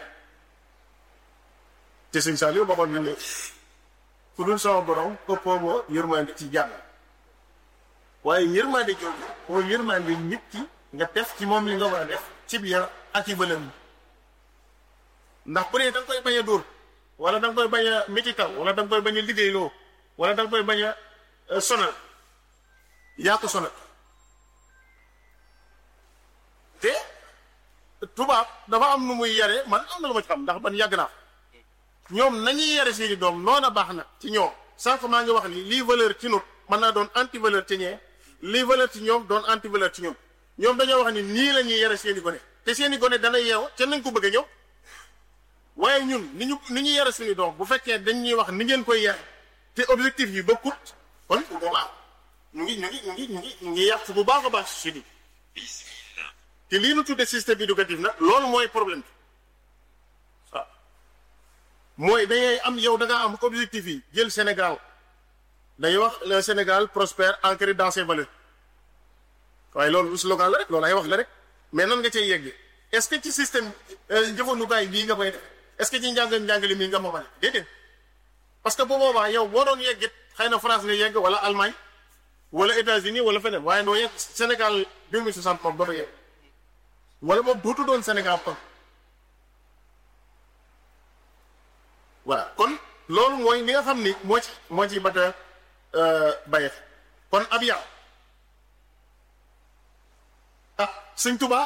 [SPEAKER 1] te sëñ Saliou waxoon na ne ku dul sama borom ëppoo boo yërmande ci jàmm waaye yërmande jooju mooy yërmande nit ki nga def ci moom li nga war a def ci biir ak ci bëlëm ndax bu dee da nga koy bañ a dóor wala da nga koy bañ a métital wala da nga koy bañ a liggéeyloo wala da nga koy bañ a sonal yaa ko sonal te tubaab dafa am nu muy yare man am na lu ma ci xam ndax man yàgg naa ñoom nañuy yare seeni doom noona baax na ci ñoom sànq maa ngi wax ni lii valeur ci nut mën naa doon anti valeur ci ñee lii valeur ci ñoom doon anti valeur ci ñoom ñoom dañoo wax ni nii la ñuy yare seeni gone te seeni gone dana yeew ca nañ ko bëgg a ñëw waaye ñun ni ñu ni ñu yare suñu doom bu fekkee dañ ñuy wax ni ngeen koy yare te objectif yi bokkut kon bu boobaa ñu ngi ñu ngi ñu ngi ñu ngi ñu ngi yàq bu baax a baax si di te lii nu tudde système éducatif nag loolu mooy problème bi waaw mooy dangay am yow da ngaa am objectif yi jël Sénégal dañuy wax le Sénégal prospère ancré dans ses valeurs waaye loolu slogan la rek loolu ay wax la rek mais nan nga cay yegg est-ce que ci système jëfandukaay bii nga koy def est-ce que ci njàng njàngale mii nga moomale déedéet parce que bu boobaa yow boo doon yeggit xëy na France nga yegg wala Allemagne wala États-Unis wala feneen waaye doo yegg Sénégal 2060 moom dafa yegg wala moom dootu doon Sénégal kon voilà kon loolu mooy li nga xam ni moo ci moo ci bata bayet kon ab yar ah sëñ Tuubaa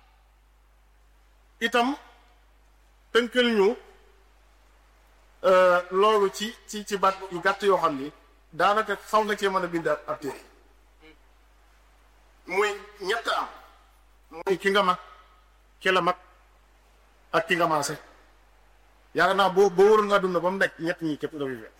[SPEAKER 1] itam tënkal ñu loolu ci ci ci baat yu gàtt yoo xam ni daanaka xaw na cee mën a bind ab téere muy ñett am muy ki nga mag ki la mag ak ki nga maase yaakaar naa boo boo waroon nga dund ba mu nekk ñett ñi képp nga fi fekk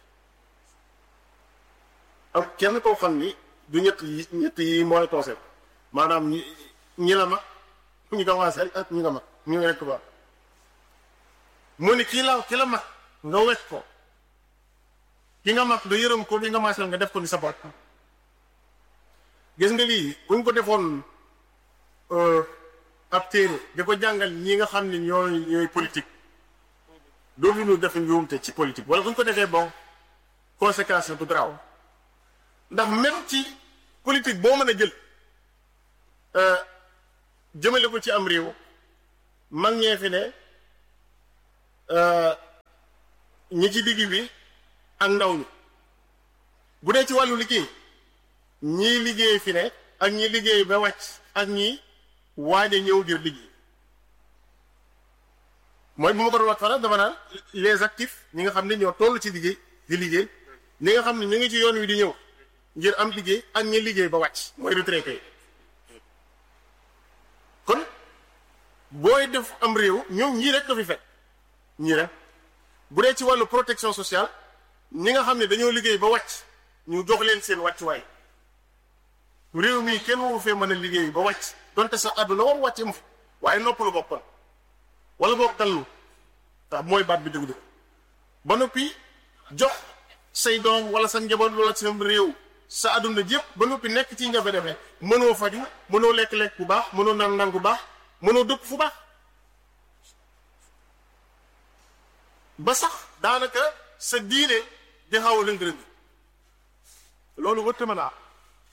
[SPEAKER 1] ak kenn koo xam ni du ñett yi ñett yi mooy tooseel maanaam ñi ñi la mag ñi nga maase ak ñi nga mag ñu ngi rekk ba mu ni kii la ki la mag nga wekk ko ki nga mag nga yërëm ko li nga maaseel nga def ko ni sa bopp gis nga lii buñ ko defoon ab téere di ko jàngal ñi nga xam ne ñooy ñooy politique dootu ñu def njuumte ci politique wala bu ñu ko defee bon conséquence la du garaaw ndax même ci politique boo mën a jël jëmale ko ci am réew mag ñee fi ne ñi ci digg bi ak ndaw ñi bu dee ci wàllu liggéey ñii liggéey fi ne ak ñi liggéey ba wàcc ak ñi waaj a ñëw ngir liggéey mooy bu ma ko doon wax fara dama naan les actifs ñi nga xam ne ñoo toll ci liggéey di liggéey ñi nga xam ne ñu ngi ci yoon wi di ñëw ngir am liggéey ak ñi liggéey ba wàcc mooy retraité kon booy def am réew ñoom ñii rek ko fi fekk ñii rek bu dee ci wàllu protection sociale ñi nga xam ne dañoo liggéey ba wàcc ñu jox leen seen wàccuwaay réew mii kenn waru fee mën a liggéey ba wàcc donte sa àdduna war wàcce mu waaye noppalu boppam wala boog dallu tax mooy baat bi dëgg dëgg ba noppi jox say doom wala sa njaboot wala sa réew sa àdduna yëpp ba noppi nekk ci jafe-jafe mënoo faju mënoo lekk-lekk bu baax mënoo naan naan bu baax mënoo dëkk fu baax ba sax daanaka sa diine di xaw a lëng-lëng loolu wëtta mën a am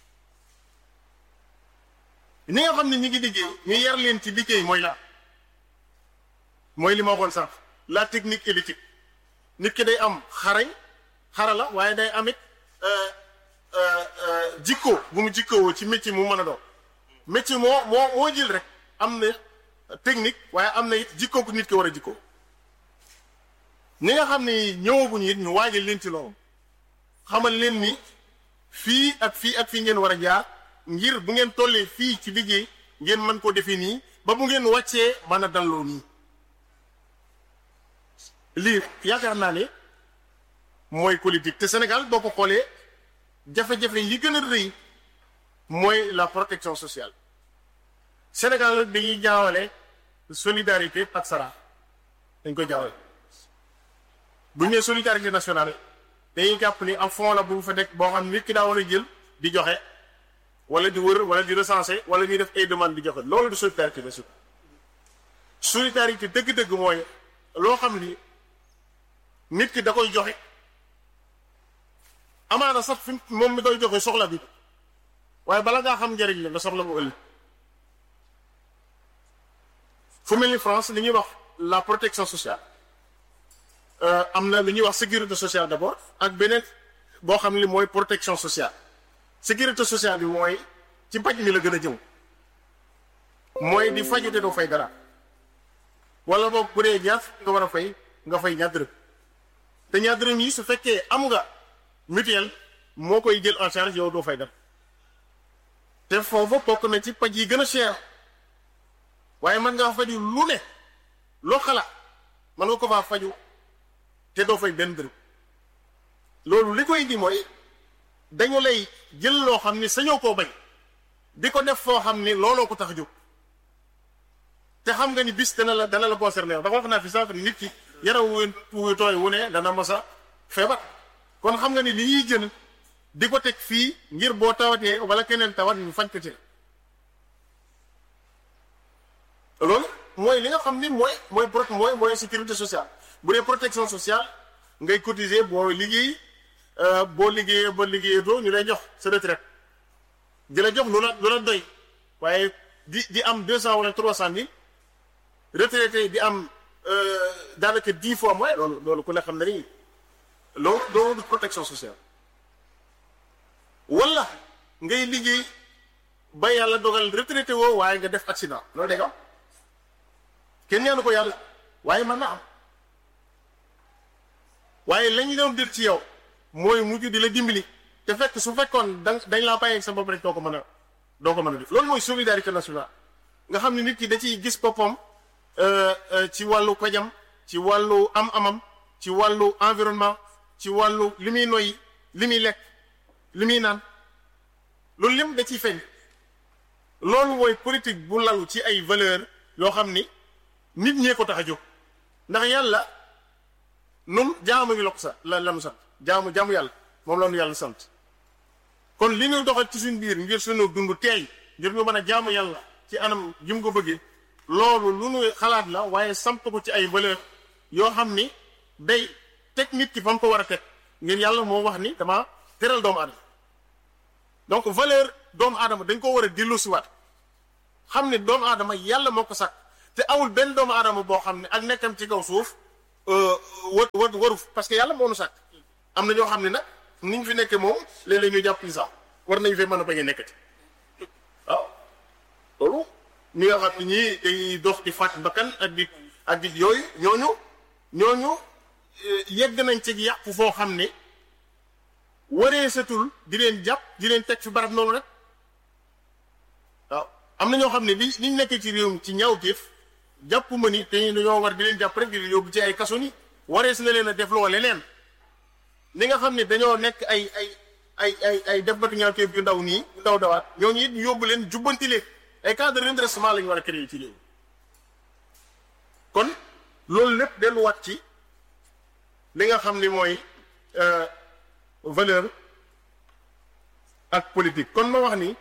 [SPEAKER 1] ni nga xam ne ñi ngi liggéey ñu yar leen ci liggéey mooy la mooy li ma waxoon sax la technique et l'éthique nit ki day am xarañ xarala waaye day amit jikko bu mu jikkowoo ci métier mu mën a doon métier moo moo moo jël rek am na technique waaye am na it jikko ku nit ki war a jikkoo ñi nga xam ne ñëwaguñu it ñu waajal leen ci loolu xamal leen ni fii ak fii ak fii ngeen war a jaar ngir bu ngeen tollee fii ci liggéey ngeen mën koo defee nii ba bu ngeen wàccee mën a dalloo nii lii yaakaar naa ne mooy politique te Sénégal boo ko xoolee jafe-jafe yi gën a rëy mooy la protection sociale Sénégal dañuy jaawale solidarité ak sara dañ koy jaawale bu ñu nee solidarité nationale dañuy jàpp ni am fond la bu fa nekk boo xam nit ki daa war a jël di joxe wala di wër wala di recenser wala ñuy def ay demande di joxe loolu du solidarité nationale solidarité dëgg-dëgg mooy loo xam ni nit ki da koy joxe amaana sax fi moom mi koy joxe soxla bi waaye bala ngaa xam njëriñ la nga soxla mu ëllëg fu mel ni France li ñuy wax la protection sociale am na lu ñuy wax sécurité sociale d'abord ak beneen boo xam ni mooy protection sociale sécurité sociale bi mooy ci paj mi la gën a jëm mooy di faju te doo fay dara wala boog bu dee ñaar nga war a fay nga fay ñaar dërëm te ñaar dërëm yi su fekkee am nga mutuelle moo koy jël en charge yow doo fay dara te foofu bokk na ci paj yi gën a cher waaye mën ngaa faju lu ne loo xalaat mën nga ko faa faju te doo fay benn dërëm loolu li koy indi mooy dañu lay jël loo xam ni sañoo koo bañ di ko def foo xam ni looloo ko tax a jóg te xam nga ni bis dana la dana la concerné dafa wax naa fi sànq nit ki yaraw wu tooy wu ne dana mos a feebar kon xam nga ni li ñuy jël di ko teg fii ngir boo tawatee wala keneen tawat ñu faj ko ci loolu mooy li nga xam ni mooy mooy pro mooy mooy sécurité sociale bu dee protection sociale ngay cotiser boo liggéey boo liggéeyee ba liggéeyee doo ñu lay jox sa retraite di la jox lu la lu la doy waaye di di am deux cent wala trois cent mille retraité di am daanaka dix fois moins loolu loolu ku ne xam ne ni loolu loolu protection sociale wala ngay liggéey ba yàlla dogal retraité woo waaye nga def accident loolu day am kenn ñaanu ko yàlla waaye mën na am waaye lañ doon dir ci yow mooy mujj di la dimbali te fekk su fekkoon da dañ laa bàyyi sa bopp rek doo ko mën a doo ko mën a def loolu mooy solidarité nationale nga xam ne nit ki da ciy gis boppam ci wàllu kojam ci wàllu am-amam ci wàllu environnement ci wàllu li muy noyyi li muy lekk li muy naan loolu lim da ciy feeñ loolu mooy politique bu lalu ci ay valeur yoo xam ni nit ñee ko tax a jóg ndax yàlla nun jaamu ngi la ko sa la lanu sant jaamu jaamu yàlla moom la nu yàlla sant kon li ñu doxal ci suñ biir ngir suñu dund teey ngir ñu mën a jaamu yàlla ci anam gi mu ko bëggee loolu lu nu xalaat la waaye samp ko ci ay valeur yoo xam ni day teg nit ki fa mu ko war a teg ngir yàlla moo wax ni dama teral doomu aadama donc valeur doomu aadama dañ ko war a delloosiwaat xam ne doomu aadama yàlla moo ko sàkk te amul benn doomu aadama boo xam ne ak nekkam ci kaw suuf war war waru parce que yàlla moo nu sàkk am na ñoo xam ne nag ni ñu fi nekkee moom léeg-léeg ñu jàpp ni sax war nañu fee mën a bañ a nekkati waaw loolu ñi nga xam ne ñii dañuy dox di fàtt bakkan ak di ak di yooyu ñooñu ñooñu yegg nañ ci yàqu foo xam ne waree satul di leen jàpp di leen teg fi barab noonu rek waaw am na ñoo xam ne li liñ nekkee ci réew mi ci ñaawteef jàpp ma ni te dañoo war di leen jàpp rek di leen yóbbu ci ay kaso ni warees na leen a def loo leneen li nga xam ne dañoo nekk ay ay ay ay ay def batu ñaawteef yu ndaw nii yu ndaw dawaat ñooñu it yóbbu leen jubbanti leen ay cas de redressement la ñu war a créer ci réew kon loolu lépp delluwaat ci li nga xam ni mooy valeur ak politique kon ma wax ni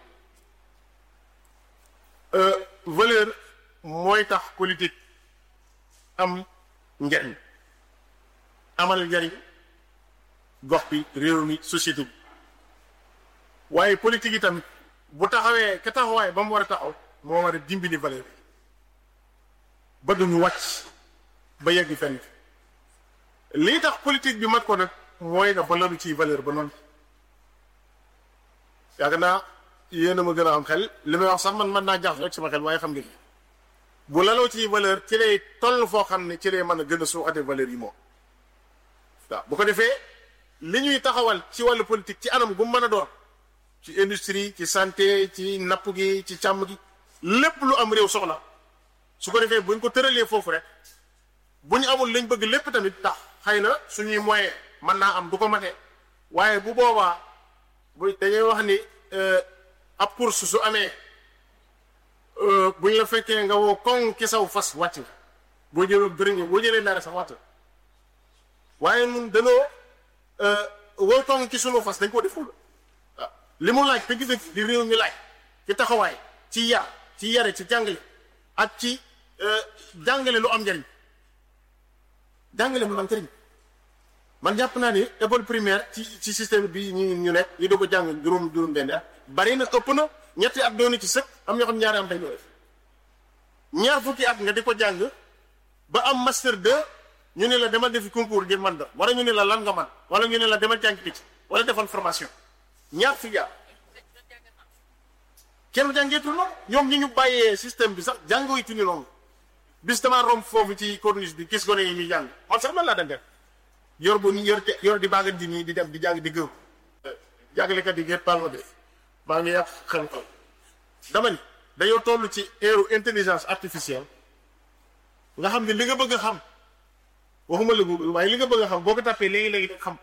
[SPEAKER 1] valeur mooy tax politique am njariñ amal njariñ gox bi réew mi société bi waaye politique yi tamit bu taxawee ka taxawaay ba mu war a taxaw moo war a dimbali valeur yi ba duñu wàcc ba yegg fenn lii tax politique bi mat ko nag mooy nga balalu ci valeur ba noonu yaakaar naa yéen a ma gën a am xel li may wax sax man mën naa jax rek sama xel waaye xam nga bu laloo ci valeur ci lay toll foo xam ne ci lay mën a gën a suuxate valeur yi moom waaw bu ko defee li ñuy taxawal ci wàllu politique ci anam gu mën a doon ci industrie ci santé ci napp gi ci càmm gi lépp lu am réew soxla su ko defee buñ ko tëralee foofu rek bu ñu amul lañ bëgg lépp tamit tax xëy na suñuy moyen mën naa am du ko matee waaye bu boobaa bu dañuy wax ni ab course su amee buñ la fekkee nga woo koŋ ki saw fas wàcc nga boo jëlee bëriñ boo jëlee dara sax wàcc waaye ñun danoo woo koŋ ci sunu fas dañ ko deful waaw li mu laaj te gis di réew mi laaj ci taxawaay ci yar ci yare ci jàngale ak ci jàngale lu am njariñ jàngale mu am njariñ man jàpp naa ni école primaire ci ci système bi ñu ñu nekk ñu doog a jàng juróom juróom benn at bari na ëpp na ñetti at doon ci sëkk am ñoo xam ñaari am tey def ñaar fukki at nga di ko jàng ba am master 2 ñu ne la demal defi concours ngir man da wala ñu ne la lan nga man wala ñu ne la demal jàng picc wala defal formation ñaar fukki at kenn jàngeetul noonu ñoom ñi ñu bàyyee système bi sax jàngooytu ni noonu bis damaa romb foofu ci corniche bi gis gone yi ñuy jàng man sax man laa daan def yor bu yor yor di baagal di nii di dem di jàng di gëw jàngalekat yi ngeen parle de maa ngi yàq xel xel dama ni dañoo toll ci eeru intelligence artificielle nga xam ne li nga bëgg a xam waxuma la waaye li nga bëgg a xam boo ko tàppee léegi-léegi da xam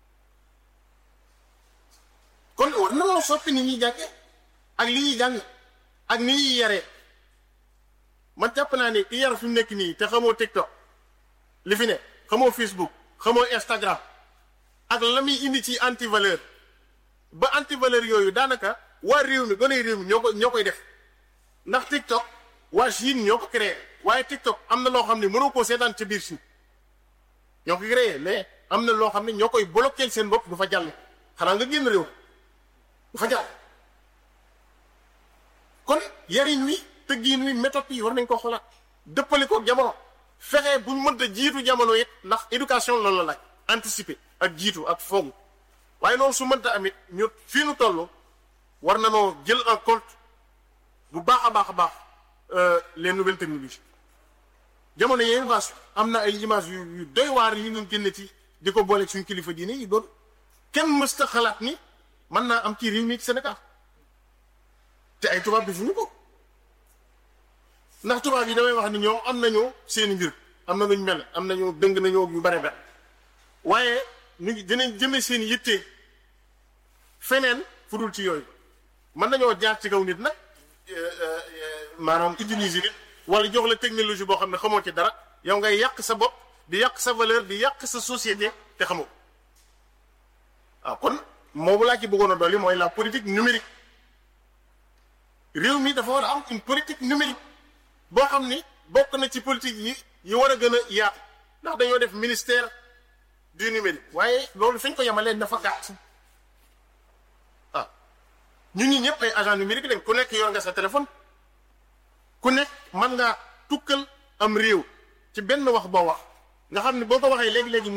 [SPEAKER 1] kon war na moo soppi ni ñuy jànge ak li ñuy jàng ak ni ñuy yaree man jàpp naa ne ki yar fi mu nekk nii te xamoo TikTok li fi ne xamoo Facebook xamoo Instagram ak la muy indi ci anti valeur ba anti valeur yooyu daanaka waa réew mi gone réew mi ñoo ko ñoo koy def ndax TikTok waa Chine ñoo ko créé waaye TikTok am na loo xam ne mënoo koo seetaan ca biir Chine ñoo ko créé mais am na loo xam ne ñoo koy bloqué seen bopp du fa jàll xanaa nga génn réew du fa jàll kon yariñ wi tëggiin wi méthode yi war nañ ko xoolaat dëppale ko jamono fexe buñ mënta jiitu jamono it ndax éducation loolu la laaj anticiper ak jiitu ak foogu waaye loolu su mënta amit ñu fii nu toll war na noo jël en compte bu baax a baax a baax les nouvelles technologies jamono yéen vache am na ay images yu yu doy waar yu ñu génne ci di ko boole suñ kilifa diine yi doon kenn mësta xalaat ni mën naa am ci réew mi ci Sénégal te ay tubaab bi fu ñu ko ndax tubaab yi damay wax ni ñoom am nañu seeni mbir am na luñ mel am nañu dëng nañoo yu bare bare waaye ñu ngi dinañ jëme seen yitte feneen fu dul ci yooyu mën nañoo jaar ci kaw nit nag maanaam utiliser nit wala jox la technologie boo xam ne xamoo ci dara yow ngay yàq sa bopp di yàq sa valeur di yàq sa société te xamoo waaw kon moobu laa ci bëggoon a dolli mooy la politique numérique réew mi dafa war a am une politique numérique boo xam ni bokk na ci politique yi yi war a gën a yaatu ndax dañoo def ministère du numérique waaye loolu fi ñu ko yemalee dafa gàtt ah ñun ñi ñëpp ay agent numérique lañ ku nekk yor nga sa téléphone ku nekk mën ngaa tukkal am réew ci benn wax boo wax nga xam ne boo ko waxee léegi-léegi